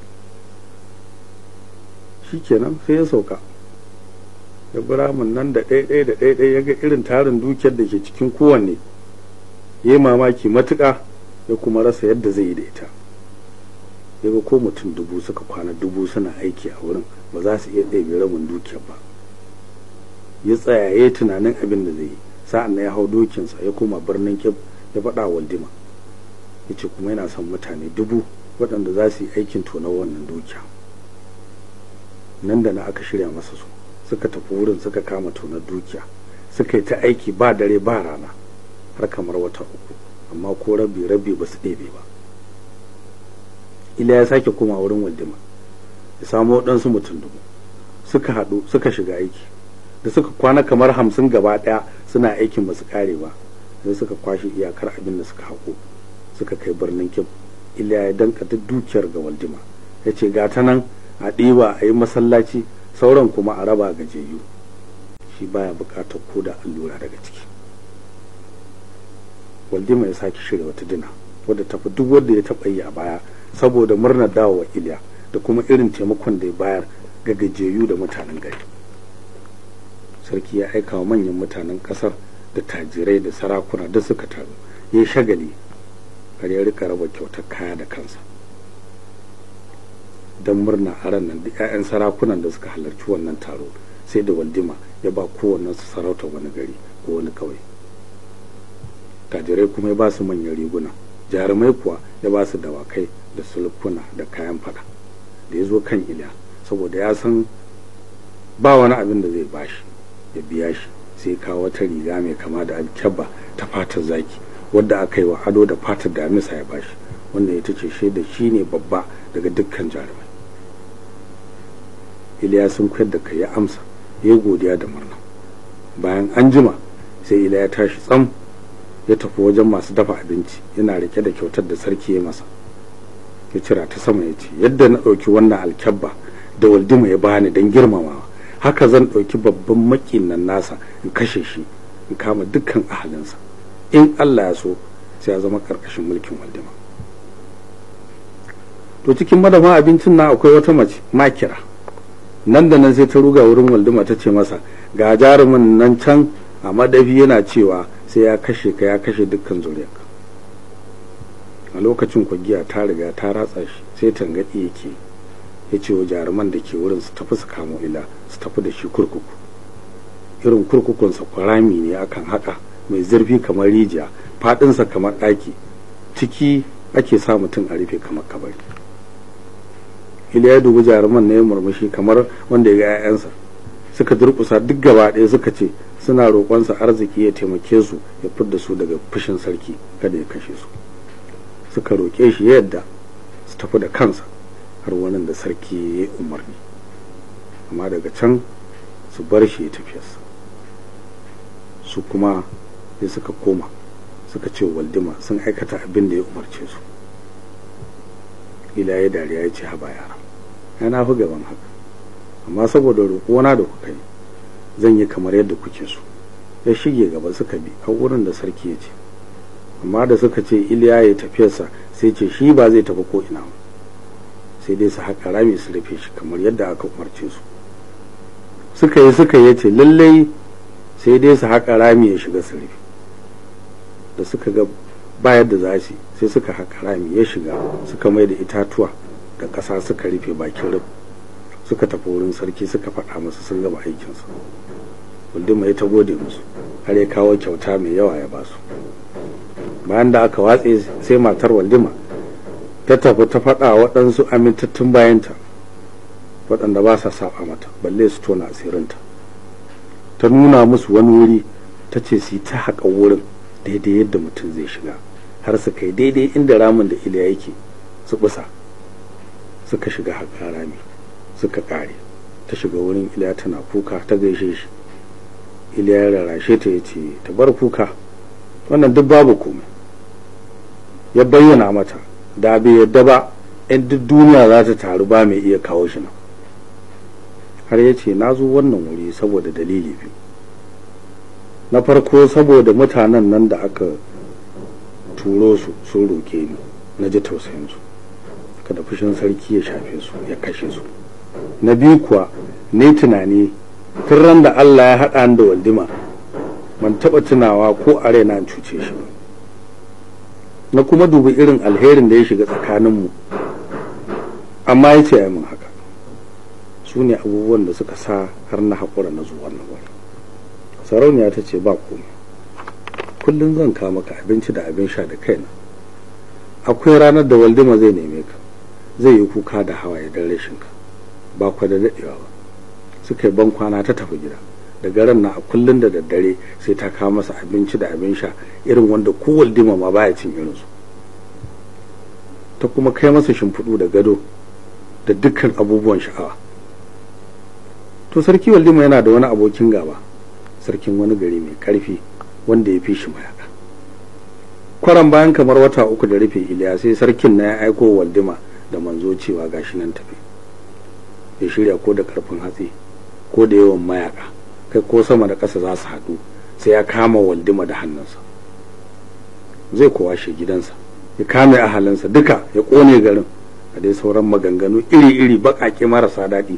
shikenan sai ya sauka ya biramin nan da ɗaiɗai da ɗaiɗai ya ga irin tarin dukiyar da ke cikin kowanne ya yi mamaki matuƙa ya kuma rasa yadda zai yi da ita ya ga ko mutum dubu suka kwana dubu suna aiki a wurin ba za su iya ɗebe rabin dukiyar ba ya tsaya ya yi tunanin abin da zai yi sa'an na ya hau dokinsa ya koma birnin kyab ya faɗa waldima ya ce kuma yana son mutane dubu waɗanda za su yi aikin tonar wannan dukiya nan da na aka shirya masa su suka tafi wurin suka kama tonar dukiya suka yi ta aiki ba dare ba rana har kamar wata uku amma ko rabi rabi ba su ɗebe ba ila ya sake koma wurin waldima ya samu waɗansu mutum dubu suka haɗu suka shiga aiki da suka kwana kamar hamsin gaba ɗaya suna aikin ba su ƙare ba sai suka kwashe iyakar abin da suka haƙo suka kai birnin kib ila ya danka duk dukiyar ga waldima ya ce ga ta nan a ɗiba a yi masallaci sauran kuma a raba gajiyayyu shi baya buƙatar ko da allura daga ciki waldima ya sake shirya wata dina wadda tafi duk wanda ya taɓa yi a baya saboda murnar dawowa iliya da kuma irin taimakon da ya bayar ga gajiyayyu da mutanen gari sarki ya aika wa manyan mutanen ƙasar da tajirai da sarakuna da suka taru ya yi shagali har ya rika raba kyautar kaya da kansa don murna a ran nan da 'ya'yan sarakunan da suka halarci wannan taro sai da waldima ya ba kowannen su sarauta wani gari ko wani kawai tajirai kuma ya ba su manyan riguna jarumai kuwa ya ba su dawakai da sulkuna da kayan fada da ya zo kan iliya saboda ya san ba wani abin da zai bashi ya biya shi sai kawo wata riga mai kama da alkyabba ta fatar zaki wadda aka yi wa ado da fatar damisa ya bashi wanda ita ce shaida shi ne babba daga dukkan jarumai iliya sun koyar da kai ya amsa ya yi godiya da murna bayan an jima sai iliya ya tashi tsam ya tafi wajen masu dafa abinci yana rike da kyautar da sarki ya masa ya cira ta sama ya ce yadda na ɗauki wannan alkyabba da waldima ya bani don girmamawa haka zan ɗauki babban makin nan nasa in kashe shi in kama dukkan ahalinsa in Allah ya so sai ya zama ƙarƙashin mulkin waldima to cikin madafa abincin nan akwai wata mace makira nan da nan sai ta ruga wurin waldima ta ce masa ga jarumin nan can a madafi yana cewa sai ya kashe ka ya kashe dukkan zuriyarka a lokacin kwagiya ta riga ta ratsa shi sai tangaɗi yake ya ce wa jaruman da ke wurin su tafi su kamo ila su tafi da shi kurkuku irin kurkukunsa kwarami ne akan haka mai zurfi kamar rijiya faɗinsa kamar ɗaki ciki ake sa mutum a rufe kamar kabari ila ya dubi jaruman na ya murmushi kamar wanda ya ga 'ya'yansa suka durkusa duk gaba ɗaya suka ce suna roƙonsa arziki ya taimake su ya fidda su daga fushin sarki kada ya kashe su suka roƙe shi yadda su tafi da kansa har wani da sarki ya yi umarni amma daga can su bar shi ya tafiyarsa su kuma sai suka koma suka ce waldima sun aikata abin da ya umarce su ila ya dariya ya ce haba yara yana fi gaban haka amma saboda roƙona da kuka yi zan yi kamar yadda kuke so ya shige gaba suka bi a wurin da sarki ya ce amma da suka ce iliya ya tafiyarsa sai ce shi ba zai tafi ko ina sai dai su haƙa rami su rufe shi kamar yadda aka umarce su suka yi suka yi ce lallai sai dai su haƙa rami ya shiga su rufe da suka ga ba yadda za su sai suka haƙa rami ya shiga suka mai da itatuwa da ƙasa suka rufe bakin rufe suka tafi wurin sarki suka faɗa masa sun gama aikinsu waldima ya ta gode musu har ya kawo kyauta mai yawa ya basu bayan da aka watse sai matar waldima ta tafi ta faɗa waɗansu amintattun bayanta waɗanda ba sa saba mata balle su tona asirinta ta nuna musu wani wuri ta ce su ta haƙa wurin daidai yadda mutum zai shiga har su kai daidai inda ramin da iliya yake su busa suka shiga haƙa rami suka ƙare ta shiga wurin iliya tana kuka ta gaishe shi iliya ya rarashe ta ya ce ta bar kuka wannan duk babu komai ya bayyana mata da bai yadda ba in duk duniya za ta taru ba mai iya kawo shi nan har ya ce na zo wannan wuri saboda dalili biyu na farko saboda mutanen nan da aka turo su sun roke ni na ji tausayinsu kada fushin sarki ya shafe su ya kashe su na biyu kuwa ne tunani tun ran da Allah ya haɗa da waldima ban taɓa tunawa ko a raina cuce shi ba na kuma dubi irin alherin da ya shiga tsakaninmu amma ya ce min haka su ne abubuwan da suka sa har na haƙura na zuwa na wani sarauniya ta ce ba komai kullum zan kawo maka abinci da abin sha da kaina akwai ranar da waldima zai neme ka zai yi kuka da hawaye don rashinka ba kwa da daɗewa ba suka yi ban kwana ta tafi gida daga ran na a kullum da daddare sai ta kawo masa abinci da abin sha irin wanda ko waldima ma baya cin irinsu ta kuma kai masa shimfiɗu da gado da dukkan abubuwan sha'awa to sarki waldima yana da wani abokin gaba sarkin wani gari mai karfi wanda ya fi shi mayaka kwaran bayan kamar wata uku da rufe iliya sai sarkin na ya aiko waldima da manzo cewa gashi nan tafi ya shirya ko da karfin hatsi ko da yawan mayaka kai ko sama da ƙasa za su haɗu sai ya kama waldima da hannunsa zai kowa shi gidansa ya kame ahalinsa duka ya ƙone garin a dai sauran maganganu iri-iri baƙaƙe marasa daɗi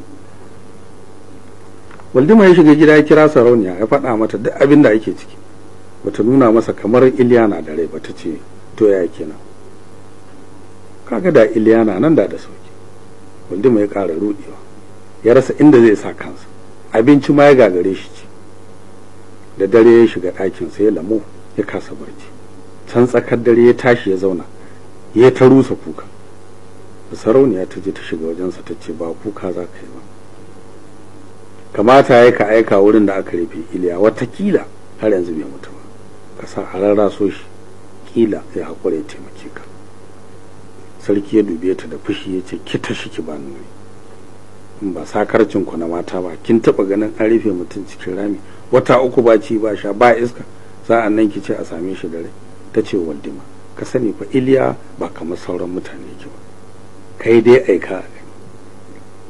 waldima ya shiga gida ya kira sarauniya ya faɗa mata duk abin da ake ciki bata nuna masa kamar iliyana da rai bata ce to ya kenan kaga da iliyana nan da da sauki waldima ya ƙara rudewa ya rasa inda zai sa kansa abinci ma ya gagare shi ci da dare ya shiga ɗakinsa ya lamo ya kasa barci can tsakar dare ya tashi ya zauna ya ta rusa kuka da sarauniya ta je ta shiga wajensa ta ce ba kuka za ka yi ba kamata ya ka aika wurin da aka rufe iliya watakila har yanzu bai mutu ba ka sa a rarraso shi kila ya haƙura ya taimake ka sarki ya dube ta da fushi ya ce ki tashi ki ba nuri in ba sakarcin ku na mata ba kin taba ganin an rufe mutum cikin rami wata uku ba ci ba sha ba iska sa'an nan ki ce a same shi da rai ta ce waldima ka sani fa iliya ba kamar sauran mutane yake ba kai dai aika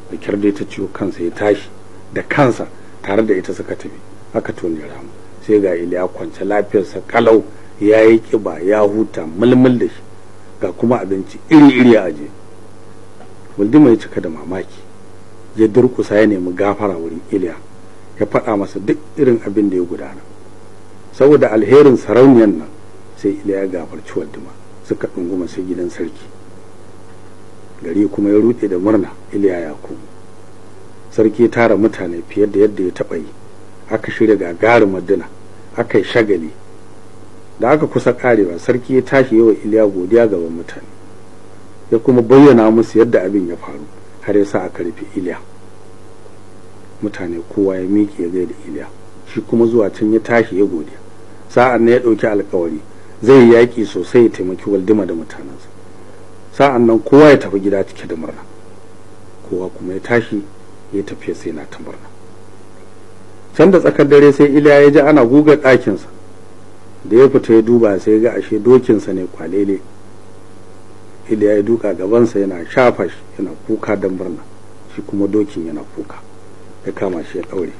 da kyar dai ta ciwo kansa ya tashi da kansa tare da ita suka tafi aka tone ramu sai ga iliya kwance lafiyarsa kalau ya yi kiba ya huta mulmul da shi ga kuma abinci iri-iri a aje waldima ya cika da mamaki ya durkusa ya nemi gafara wurin iliya ya faɗa masa duk irin abin da ya gudana saboda alherin sarauniyar nan sai iliya ya gafarci waldima suka ɗunguma sai gidan sarki gari kuma ya ruɗe da murna iliya ya komo sarki ya tara mutane fiye da yadda ya taɓa yi aka shirya gagarin madina aka yi shagali da aka kusa karewa sarki ya tashi yawa iliya godiya gaban mutane ya kuma bayyana musu yadda abin ya faru har ya sa aka rufe iliya mutane kowa ya miƙe ya gaida iliya shi kuma zuwa can ya tashi ya godiya sa'an nan ya ɗauki alkawari zai yi yaƙi sosai ya taimaki waldima da mutanensa sa'an nan kowa ya tafi gida cike da murna kowa kuma ya tashi ya tafiya sai na ta murna can da tsakar dare sai iliya ya ji ana guga ɗakinsa da ya fita ya duba sai ga ashe dokinsa ne kwalele iliya ya duka gabansa yana shafa shi yana kuka don murna shi kuma dokin yana kuka ya kama shi ya ɗaure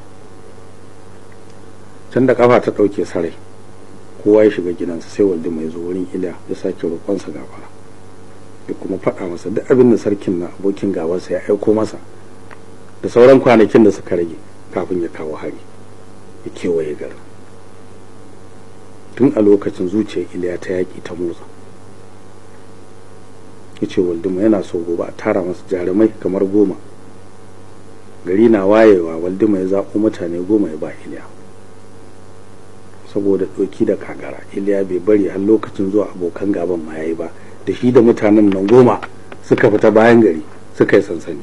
can da kafa ta ɗauke sarai kowa ya shiga gidansa sai waldi mai zo wurin iliya ya sake roƙonsa gafara ya kuma faɗa masa duk abin da sarkin na abokin gabansa ya aiko masa da sauran kwanakin da suka rage kafin ya kawo hari ya kewaye garin tun a lokacin zuciyar iliya ta yaƙi ta motsa ya ce waldima yana so gobe a tara masa jarumai kamar goma gari na wayewa waldima ya zaɓo mutane goma ya ba iliya saboda ɗoki da kagara iliya bai bari har lokacin zuwa abokan gaban ma yayi ba da shi da mutanen nan goma suka fita bayan gari suka yi sansani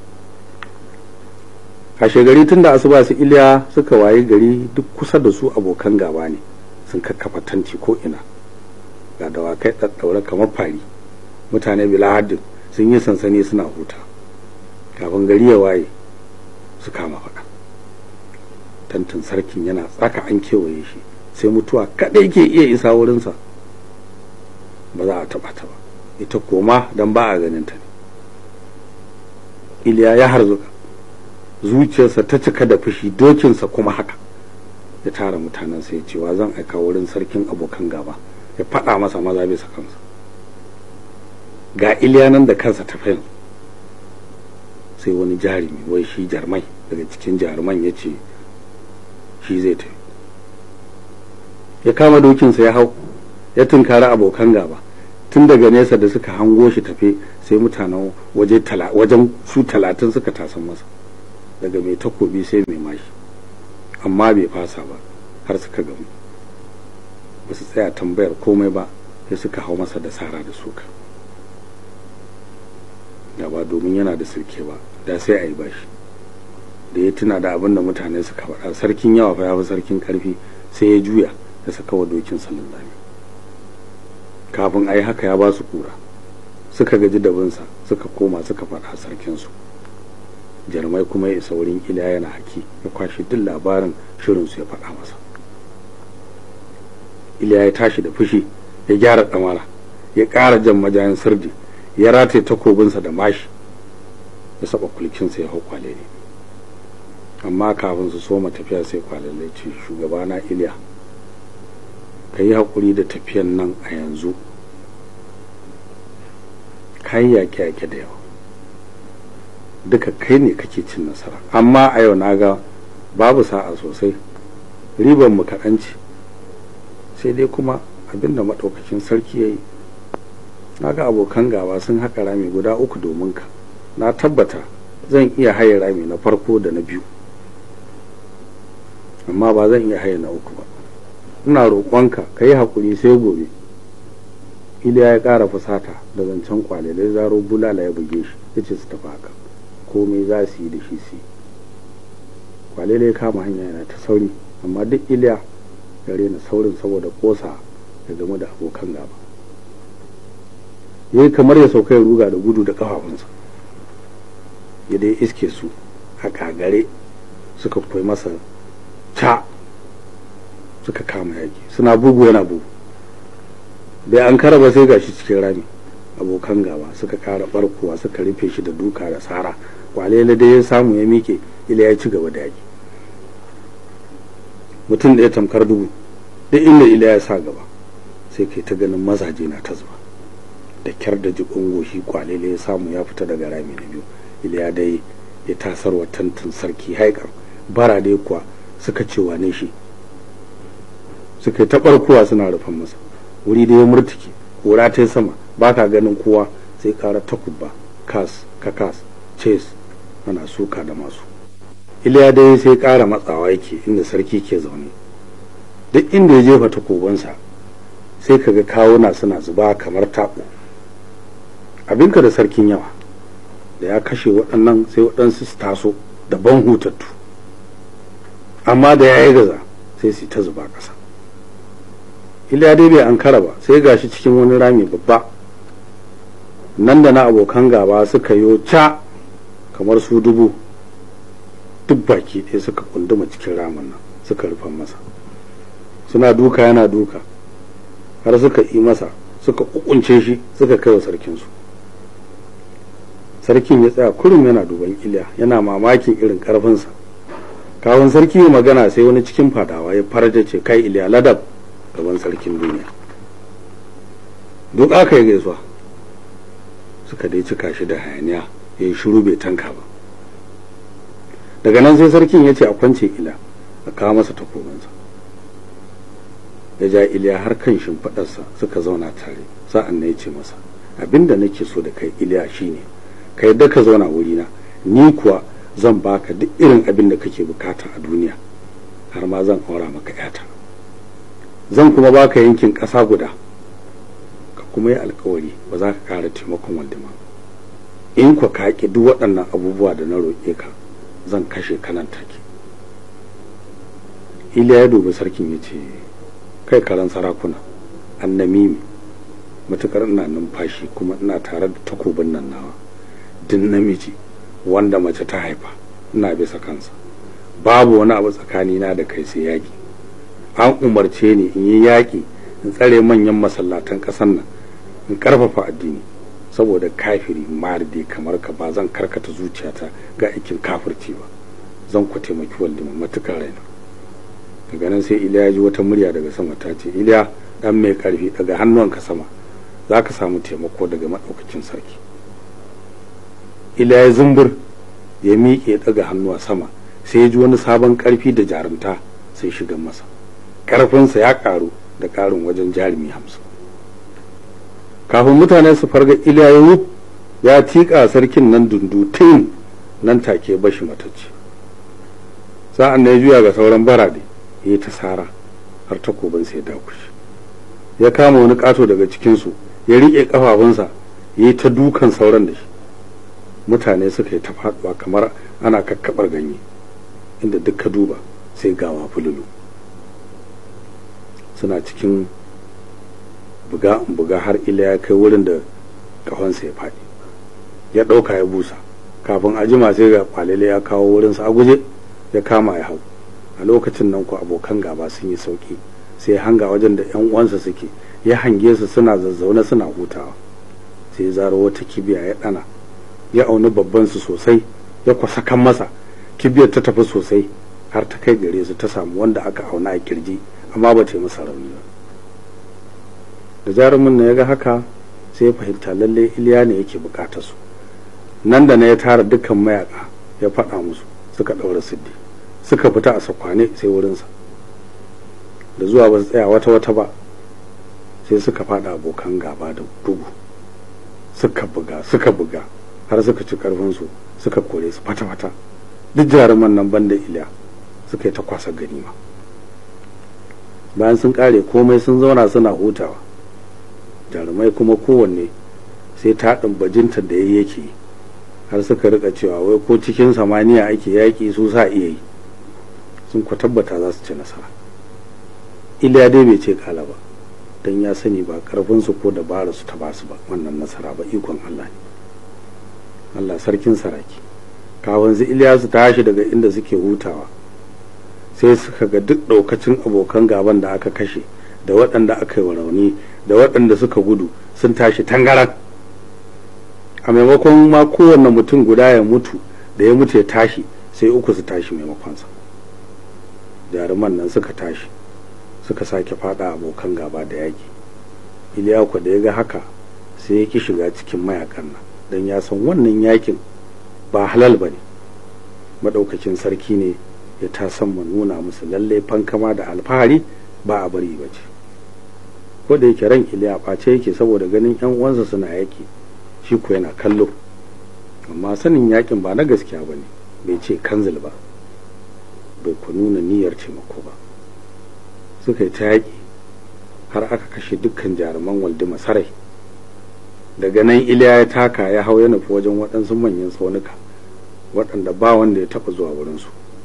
kashe gari tun da asuba su iliya suka waye gari duk kusa da su abokan gaba ne sun kakkafa tanti ko ina ga dawakai ɗaɗɗaure kamar fari mutane bila haddin sun yi sansani suna huta kafin gari ya waye su kama faɗa tantin sarkin yana tsaka an kewaye shi sai mutuwa kaɗai ke iya isa wurinsa ba za a taɓa ta ba ita koma don ba a ganin ta ne iliya ya harzuka zuciyarsa ta cika da fushi dokinsa kuma haka ya tara mutanensa ya cewa zan aika wurin sarkin abokan gaba ya faɗa masa maza bisa kansa ga iliya nan da kansa ta yanzu sai wani jarumi wai shi jarmai daga cikin jaruman ya ce shi zai tafi ya kama dokinsa ya hau ya tunkari abokan gaba tun daga nesa da suka hango shi tafe sai mutanen wajen su talatin suka tasan masa daga mai takobi sai mai mashi amma bai fasa ba har suka gamu ba su tsaya tambayar komai ba sai suka hau masa da sara da suka da ba domin yana da sirke ba da sai a yi bashi da ya tuna da abin da mutane suka faɗa sarkin yawa fa ya fi sarkin ƙarfi sai ya juya ya saka wa dokin sallallahu kafin a yi haka ya ba su kura suka gaji da binsa suka koma suka faɗa sarkinsu jarmai kuma ya isa wurin iliya yana haki ya kwashe duk labarin shirinsu ya faɗa masa iliya ya tashi da fushi ya gyara ɗamara ya ƙara jan majayin sirdi ya rataye takobinsa da mashi ya saba kulkinsa ya hau kwalele amma kafin su soma tafiya sai kwalele ce shugabana iliya ka yi haƙuri da tafiyan nan a yanzu ka yi yaƙe-yaƙe da yawa duka kai ne kake cin nasara amma a yau na ga babu sa'a sosai riban mu kaɗan ce sai dai kuma abinda maɗaukacin sarki ya yi na ga abokan gaba sun haƙa rami guda uku domin ka na tabbata zan iya haye rami na farko da na biyu amma ba zan iya haye na uku ba ina roƙonka ka yi haƙuri sai gobe iliya ya ƙara fusata da zancen kwalilai zaro bulala ya buge shi ya ce su tafi haka komai za su yi da shi su kwalilai ya kama hanya yana ta sauri amma duk iliya ya rena saurin saboda ƙosa ya game da abokan gaba ya yi kamar ya sauka ya ruga da gudu da ƙafafunsa ya dai iske su a kagare suka koyi masa ca suka kama yaki suna bugu yana bugu bai an kara ba sai gashi cikin rami abokan gaba suka kara barkowa suka rufe shi da duka da tsara kwalele dai ya samu ya miƙe iliya ya ci gaba da yaƙi mutum da ya tamkar dubu duk inda iliya ya sa gaba sai kai ta ganin mazaje na ta zuba da kyar da jikon goshi kwalele ya samu ya fita daga rami na biyu iliya dai ya tasarwa tantin sarki haikar bara dai kuwa suka ce wane shi suka yi ta barkowa suna rufan masa wuri da ya murtuke kora ta sama ba ka ganin kowa sai kara takubba kas kakas ces ana suka da masu iliya dai sai kara matsawa yake inda sarki ke zaune duk inda ya jefa takobansa sai kaga kawuna suna zuba kamar taɓo abinka da sarkin yawa da ya kashe waɗannan sai waɗansu su taso da ban hutattu amma da ya yi gaza sai su ta zuba ƙasa iliya dai bai ankara ba sai gashi cikin wani rami babba nan da na abokan gaba suka yo ca kamar su dubu duk baki ɗaya suka kunduma cikin ramin nan suka rufa masa suna duka yana duka har suka yi masa suka kukunce shi suka kai wa sarkinsu sarkin ya tsaya kurum yana duban iliya yana mamakin irin karfinsa kawun sarki ya magana sai wani cikin fadawa ya farja ce kai iliya ladab gaban sarkin duniya duk aka yi gaisuwa suka dai cika shi da hayaniya ya yi shiru bai tanka ba daga nan sai sarkin ya ce a kwance ila a kawo masa takobinsa ya ja iliya har kan shimfiɗarsa suka zauna tare sa'an na ya ce masa abinda nake so da kai iliya shine ka yadda ka zauna wurina ni kuwa zan baka duk irin abin da kake bukata a duniya har ma zan aura maka yata zan kuma baka yankin ƙasa guda ka kuma yi alkawari ba za ka kara taimakon waldima in kwa ka ƙi duk waɗannan abubuwa da na roƙe ka zan kashe kanan take iliya ya dubi sarkin ya ce kai karan sarakuna annamimi matukar ina numfashi kuma ina tare da takobin nan nawa din namiji wanda mace ta haifa ina bisa kansa babu wani abu tsakanina da kai sai yaƙi an umarce ni in yi yaƙi in tsare manyan masallatan ƙasar nan in ƙarfafa addini saboda kafiri marde kamar ka ba zan karkata zuciyata ga aikin kafirci ba zan ku taimaki waldima matukar raina daga nan sai iliya ya ji wata murya daga sama ta ce iliya dan mai karfi daga hannuwanka sama za ka samu taimako daga maɗaukacin sarki iliya ya zumbur ya miƙe daga hannuwa sama sai ya ji wani sabon karfi da jarumta sai shiga masa karfinsa ya karu da karin wajen jarumi hamsin kafin mutane su farga iliya ya ya tiƙa sarkin nan dundutin nan take bashi matacce sa'an na ya juya ga sauran barade ya yi ta sara har takobin sai dakushi ya kama wani ƙato daga cikinsu ya riƙe ƙafafunsa ya yi ta dukan sauran da shi mutane suka yi ta faɗuwa kamar ana kakkaɓar ganye inda duk ka duba sai gawa fululu suna cikin buga buga har ila ya kai wurin da ƙahonsa ya faɗi ya ɗauka ya busa kafin a jima sai ga kwalele ya kawo wurinsa a guje ya kama ya hau a lokacin nan ku abokan gaba sun yi sauki sai hanga wajen da yan uwansa suke ya hange su suna zazzaune suna hutawa sai ya zaro wata kibiya ya dana ya auni babban su sosai ya kwasa kan masa kibiyar ta tafi sosai har ta kai gare su ta samu wanda aka auna a kirji amma ba ta yi masa rauni ba da jarumin na ya ga haka sai ya fahimta lalle iliya ne yake bukatar su nan da na ya tara dukkan mayaka ya faɗa musu suka ɗaura siddi suka fita a sakwane sai wurinsa da zuwa ba su tsaya wata wata ba sai suka fada abokan gaba da bugu suka buga suka buga har suka ci karfinsu suka kore su fata fata duk jaruman nan banda iliya suka yi ta kwasa ganima bayan sun kare komai sun zauna suna hutawa jarumai kuma kowanne sai taɗin bajinta da ya yake har suka rika cewa wai ko cikin samaniya ake yaƙi su sa iya yi sun ku tabbata za su ci nasara iliya dai bai ce kala ba don ya sani ba karfinsu ko dabara su ta ba su ba wannan nasara ba ikon Allah ne Allah sarkin saraki kafin su iliya su tashi daga inda suke hutawa sai suka ga duk ɗaukacin abokan gaban da aka kashe da waɗanda aka yi wa rauni da waɗanda suka gudu sun tashi tangaran a maimakon ma kowanne mutum guda ya mutu da ya mutu ya tashi sai uku su tashi maimakonsa jaruman nan suka tashi suka sake fada abokan gaba da yaki iliyaku da ya ga haka sai ya ki shiga cikin mayakan nan don ya san wannan yakin ba halal ba ne maɗaukakin sarki ne ya tasan mu nuna musu lalle fankama da alfahari ba a bari ba ce ko da yake ran iliya ɓace yake saboda ganin yan uwansa suna yaki shi ko yana kallo amma sanin yakin ba na gaskiya ba ne bai ce kanzil ba bai ku nuna niyyar taimako ba suka yi ta yaƙi har aka kashe dukkan jaruman waldi masarai daga nan iliya ya taka ya hau ya nufi wajen waɗansu manyan tsaunuka waɗanda ba wanda ya taɓa zuwa wurinsu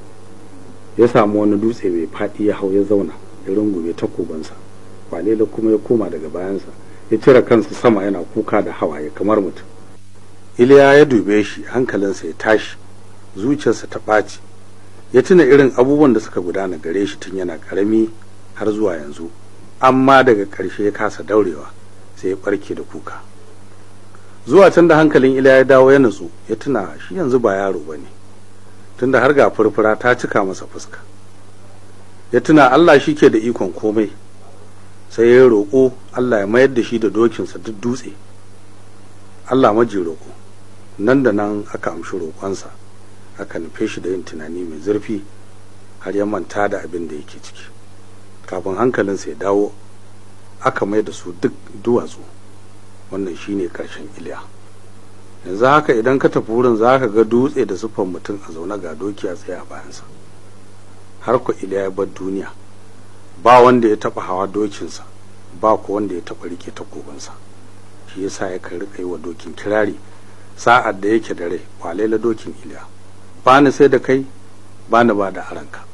ya samu wani dutse mai faɗi ya hau ya zauna ya rungume takobansa kwalela kuma ya koma daga bayansa ya cire kansa sama yana kuka da hawaye kamar mutum iliya ya dube shi hankalinsa ya tashi zuciyarsa ta ɓaci ya tuna irin abubuwan da suka gudana gare shi tun yana ƙarami har zuwa yanzu amma daga ƙarshe ya kasa daurewa sai ya ɓarke da kuka zuwa can da hankalin iliya ya dawo ya nutsu ya tuna shi yanzu ba yaro ba ne tunda har ga furfura ta cika masa fuska ya tuna allah shi ke da ikon komai sai ya roƙo allah ya mayar da shi da dokinsa duk dutse allah maji roƙo nan da nan aka amshi roƙonsa aka nufe shi da yin tunani mai zurfi har ya manta da abin da yake ciki kafin hankalinsa ya dawo aka mai da su duk duwatsu wannan shine karshen iliya yanzu haka idan ka tafi wurin za ka ga dutse da siffar mutum a zaune ga doki a tsaye a bayansa har ku iliya ya bar duniya ba wanda ya taba hawa dokinsa ba ku wanda ya taba rike takobinsa shi yasa ya kan rika yi wa dokin kirari sa'ad da yake da rai kwalela dokin iliya ba ni sai da kai ba ni ba da aranka